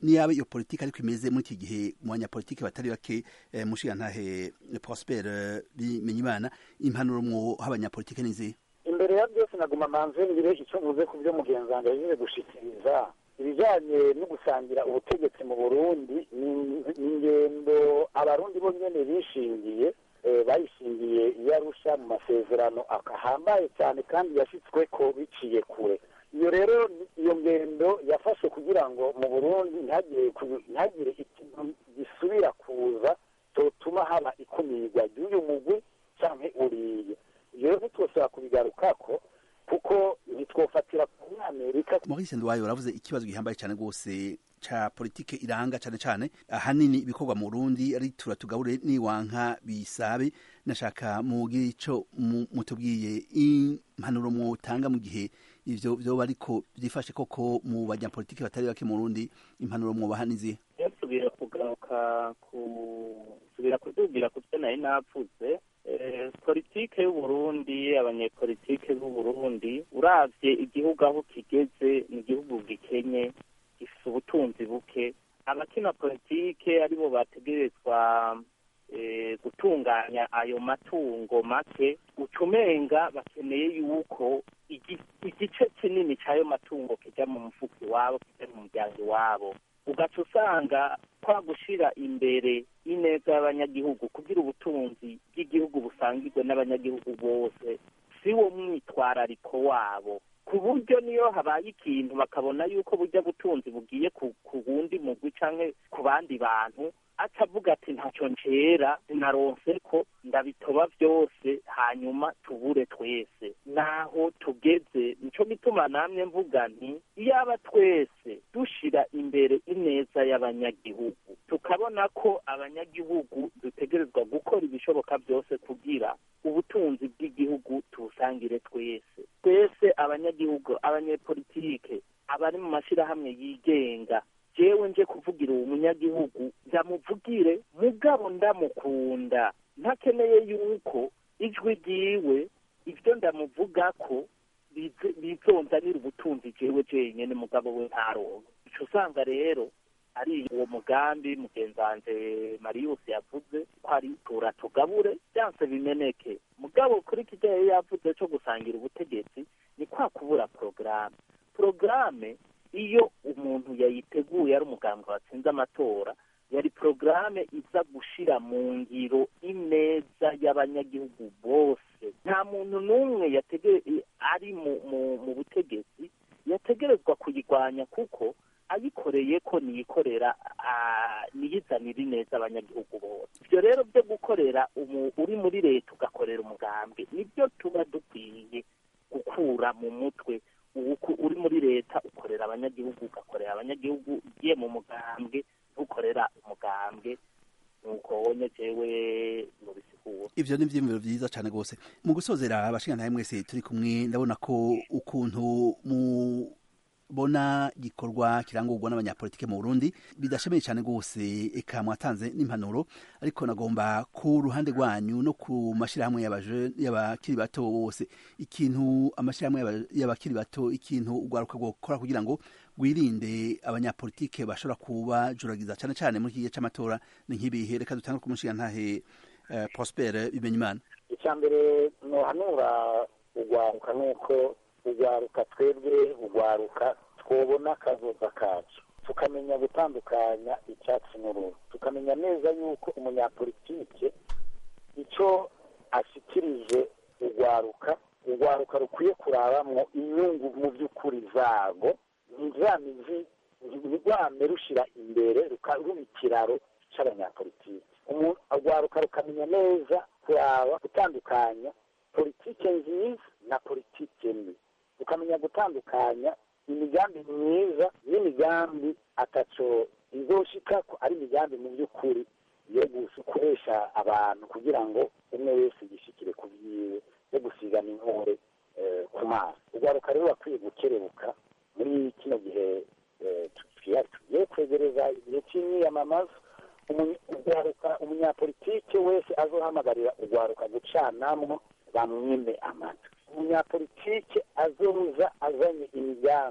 niyabe iyo politiki ariko imeze muri iki gihe mu banyapolitiki batari bake eh, mushigantahe prosper eh, bimenyimana impanuro mwoha abanyapolitiki nizihe imbere ya byose naguma manze ngire icyo mvuze ku byo mugenzi wanjye yagize gushikiriza ibijyanye no gusangira ubutegetsi mu burundi ni ni ingendo abarundi bo nyene bishingiye eh, bayishingiye iyo arusha mu masezerano akahambaye cyane kandi yashyitswe ko biciye kure iyo rero iyo ngendo yafashwe kugira ngo mu burundi ntihagire ku- ntihagire ikintu gisubira kuza totuma haba ikumirwa ry'uyu mugwi canke uriye ibyo rero ntitwosaba kubigarukako kuko ntitwofatira ku amerika Maurice Ndwayo uravuze ikibazo gihambaye cyane rwose ca politike iranga cyane cyane ahanini ibikorwa mu Burundi ari tura tugabure niwanka bisabe nashaka mugira ico mu- mutubwiye impanuro mwotanga mu gihe ivyo vyoba ariko byifashe koko mu banyapolitike batari bake mu Burundi impanuro mwobaha nizihe yasubira kugaruka ku subira kudubira ku byo nari navuze Eh, politike y'uburundi abanyepolitike b'uburundi uravye igihugu aho kigeze ni igihugu gikenye gifite ubutunzi buke abakina politike aribo bategerezwa eh, gutunganya ayo matungo make ucumenga bakeneye yuko igi- igice kinini c'ayo matungo kija mu mufuko iwabo kija mu muryango iwabo ugaca usanga kwa gushira imbere ineza y'abanyagihugu kugira ubutunzi bw'igihugu busangirwe n'abanyagihugu bose si wo mwitwarariko wabo ku buryo niyo habaye ikintu bakabona yuko burya butunzi bugiye ku ku wundi mugwi canke ku bandi bantu atavuga ati ntacyo ncera sinaronse ko ndabitoba byose hanyuma tubure twese naho tugeze nico gituma namye mvuga nti iyaba twese dushira imbere ineza y'abanyagihugu tukabona ko abanyagihugu dutegerezwa gukora ibishoboka byose kugira ubutunzi bw'igihugu tubusangire twese twese abanyagihugu abanyepolitike abari mu mashyirahamwe yigenga jewe nje kuvugira uwo munyagihugu ndamuvugire mugabo ndamukunda ntakeneye yuko ijwi ryiwe ibyo ndamuvuga ko bize- bizonzanira ubutunzi jewe jenyene mugabo we ntaronke ico usanga rero ari uwo mugambi mugenzi wanje marius yavuze ko ari tura tugabure byanse bimeneke mugabo kuri kijya yari yavuze co gusangira ubutegetsi ni kwa kubura porogaramu porogaramu iyo umuntu yayiteguye ari umugambwe watsinze amatora yari porogaramu iza gushira mu ngiro ineza y'abanyagihugu bose nta muntu n'umwe yatege ari mu, mu, mu butegetsi yategerezwa kuyirwanya kuko ayikoreye ko niyikorera ah, niyizanira ineza abanyagihugu bose ibyo rero byo gukorera umu- uri muri leta ugakorera umugambwe nibyo tuba dukwiye gukura mu mutwe ubu uri muri leta ukorera abanyagihugu ugakorera abanyagihugu ugiye mu mugambwe ntukorera umugambwe nuko wonye jewe nubisigura ivyo ni ivyiyumviro vyiza cane rwose mu gusozera abashingantahe mwese turi kumwe ndabona ko ukuntu mubona gikorwa kirangurwa n'abanyapolitike mu burundi bidashemeye cane rwose eka mwatanze n'impanuro ariko nagomba ku ruhande rwanyu no ku mashirahamwe y'abaje- y'abakiri bato bose ikintu amashirahamwe y'aba- y'abakiri bato ikintu ugwaruka gukora kugira ngo wirinde abanyapolitike bashobora kubajuragiza cane cane muri iki gihe c'amatora ni nk'ibihe reka dutange ku mushingantahe eh, Prosper Bimenyimana icya mbere nohanura ugwaruka nuko ugwaruka twebwe ugwaruka twobona akazoza kacu tukamenya gutandukanya icyatsi n'uruhu tukamenya neza yuko umunyapolitike icyo ashikirije ugwaruka ugwaruka rukwiye kurabamwo inyungu mu by'ukuri zago ntizamizi ntirwame rushira imbere ruba ikiraro c'abanyapolitike umuntu agwaruka rukamenya neza kuraba gutandukanya politike nziza na politike mbi ukamenya gutandukanya imigambi myiza n'imigambi ataco izoshikako ari imigambi mu by'ukuri yo gukoresha abantu kugira ngo umwe wese yishikire ku vyiwe yo gusigana inkore eh, ku maso ugwaruka rero bakwiye gukerebuka muri kino gihe eh, tugiye tugiye kwegereza igihe cy'imyiyamamaza umu- ugwaruka umunyapolitike wese azohamagarira ugwaruka gucanamwo bamwime amatwi umunyapolitike azoza azanye imigambi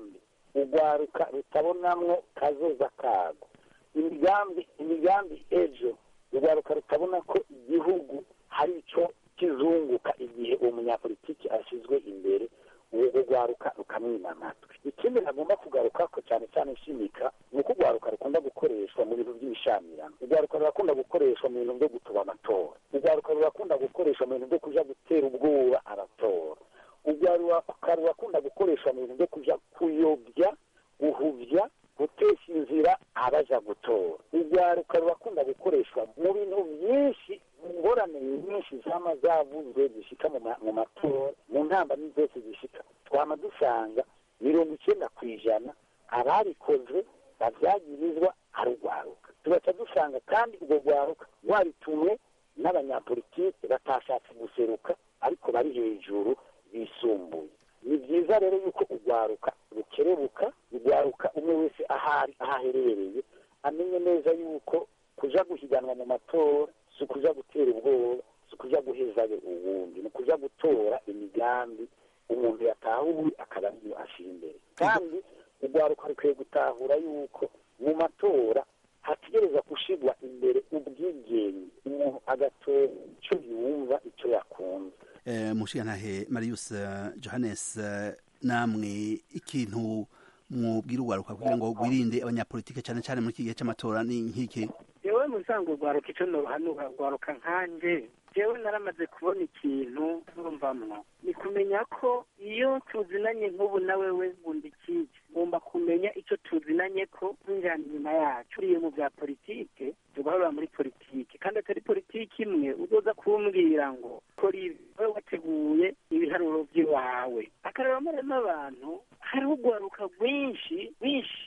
urwaruka rutabonamwo kazoza kago imigambi imigambi ejo urwaruka rutabona ko igihugu hari icyo kizunguka igihe uwo munyapolitiki ashyizwe imbere uwo urwaruka rukamwima amatwi ikindi nagomba kugaruka ko cyane cyane nshimika ni uko urwaruka rukunda gukoreshwa mu bintu by'ibishamirano urwaruka rurakunda gukoreshwa mu bintu byo gutuba amatora urwaruka rurakunda gukoreshwa mu bintu byo kuja gutera ubwoba abatora urwaruka rurakunda gukoreshwa mu bintu byo kuja kuyobya guhuvya gutesha inzira abaja gutora urwaruka rurakunda gukoreshwa mu bintu byinshi mu ngorane nyinshi zama zavuzwe zishika mu ma- mu matora mu ntambamyi zose zishika twama dusanga mirongo icyenda ku ijana abarikoze babyagirizwa ari urwaruka tugaca dusanga kandi urwo rwaruka rwaritumwe n'abanyapolitike batashatse guseruka ariko bari hejuru bisumbuye ni byiza rero yuko urwaruka rukerebuka urwaruka umwe wese ahari aho aherereye amenye neza yuko kuja guhiganwa mu matora si ukuja gutera ubwoba si ukuja guhezayo uwundi ni ukuja gutora imigambi umuntu yatahuye akaba ariyo ashira imbere kandi urwaruka rukwiye gutahura yuko mu matora hategereza gushirwa imbere ubwigenge umuntu agatora icyo yumva icyo yakunze Eh, mushigantahe marius eh, johannes eh, namwe ikintu mwubwira urwaruka kugira ngo rwirinde abanyapolitike cyane cyane muri iki gihe cy'amatora ni nk'iki yewe musango rwaruka icyo nohanura rwaruka nkanje jewe naramaze kubona ikintu nurumvamwo ni kumenya ko iyo tuzinanye nk'ubu na wewe bundi ikiki ngomba kumenya icyo tuzinanye ko twinjirana inyuma yacu uriye mu bya politike tugahora muri politike kandi atari politike imwe uzoza kumbwira ngo kora ibi wowe wateguye ibiharuro by'iwawe akareba maremo abantu hariho urwaruka rwinshi rwinshi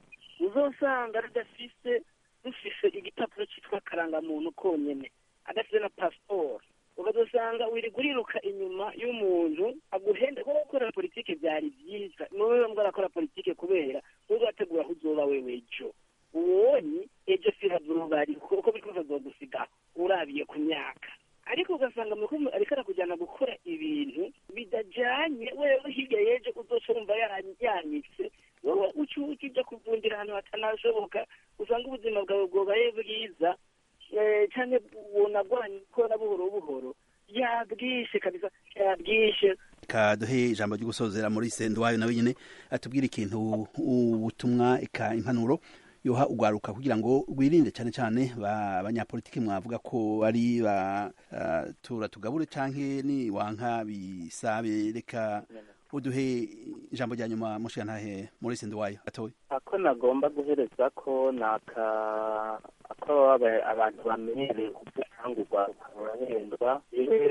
uzosanga rudafise rufise igipapuro cyitwa karangamuntu konyene adafite na pasiporo ukazosanga wirirwa uriruka inyuma y'umuntu aguhenda kuko gukora politike byari byiza niwe mbwa arakora politike kubera uzategura aho uzoba wewe ejo uwonye ejo si hazuba ari kuko biriko bazogusiga urabiye ku myaka ariko ugasanga mukuru ariko arakujyana gukora ibintu bidajanye wewe hirya y'ejo uzoca wumva yara- yanyitse wowe uci uci ujya kuvundira ahantu hatanashoboka usanga ubuzima bwawe bwobaye bwiza eh, canke bunagwanye gukora buhoro buhoro yabwishe kabisa yabwishe ka duhe ijambo ryo gusozera muri senduwayo nawe nyine atubwire ikintu ubutumwa eka impanuro yoha urwaruka kugira ngo rwirinde cyane cyane ba- abanyapolitiki mwavuga ko ari ba uh, tura tugabure canke ni wanka bisabe reka uduhe ijambo rya nyuma mushigantahe muri senduwayo atoye ako nagomba guhereza ko ni aka ako aba- abantu bamenyereye kuvuga ngo urwaruka rurahendwa yewe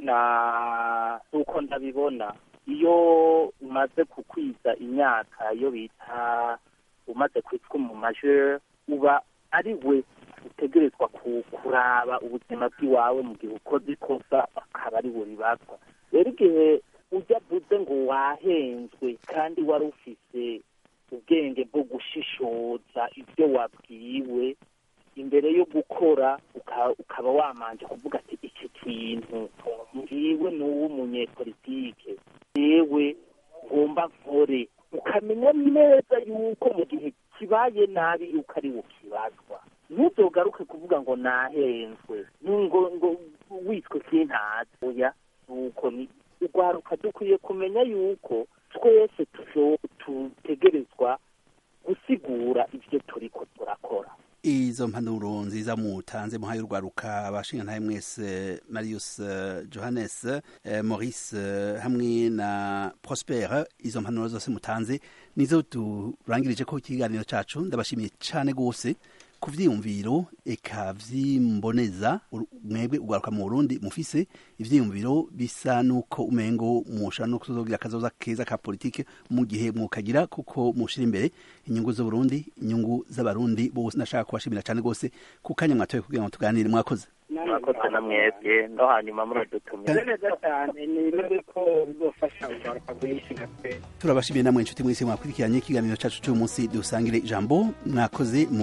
na uko ndabibona iyo umaze kukwiza imyaka iyo bita umaze kwitwa mu majeur uba ari we utegerezwa ku- kuraba ubuzima bw'iwawe mu gihe ukoze ikosa akaba ari we ribazwa rero igihe ujya avuze ngo wahenzwe kandi wari ufise ubwenge bwo gushishoza ibyo wabwiwe imbere yo gukora uka- ukaba wamanje kuvuga ati iki kintu ngiwe ni uw'umunyepolitike yewe ngomba nkore ukamenya neza yuko mu gihe kibaye nabi yuko ari ukibazwa ntuzogaruke kuvuga ngo nahenzwe ngo ngo witwe kintazi oya nuko ni urwaruka dukwiye kumenya yuko twese tusho- dutegerezwa gusigura ibyo turiko turakora izo mpanuro nziza mutanze muhaye urwaruka abashingantahe mwese marius eh, johannes eh, maurice eh, hamwe na prosper izo mpanuro zose mutanze nizo turangirije ko ikiganiro cacu ndabashimiye cane gose ku vyiyumviro eka vyimboneza uru- mwebwe urwaruka mu burundi mufise ivyiyumviro bisa nuko umengo mushobora no kuzogira akazoza keza ka politike mu gihe mukagira kuko mushira imbere inyungu z'uburundi inyungu z'abarundi bose ndashaka kubashimira cane gose ku kanya mwatoye kugira ngo tuganire mwakoze mwakoze na mwebwe no hanyuma muradutumira ni neza cyane ni bimwe ko bizofasha urwaruka rwinshi nka twe turabashimiye namwe inshuti mwese mwakurikiranye ikiganiro cacu cy'uyu munsi dusangire ijambo mwakoze mu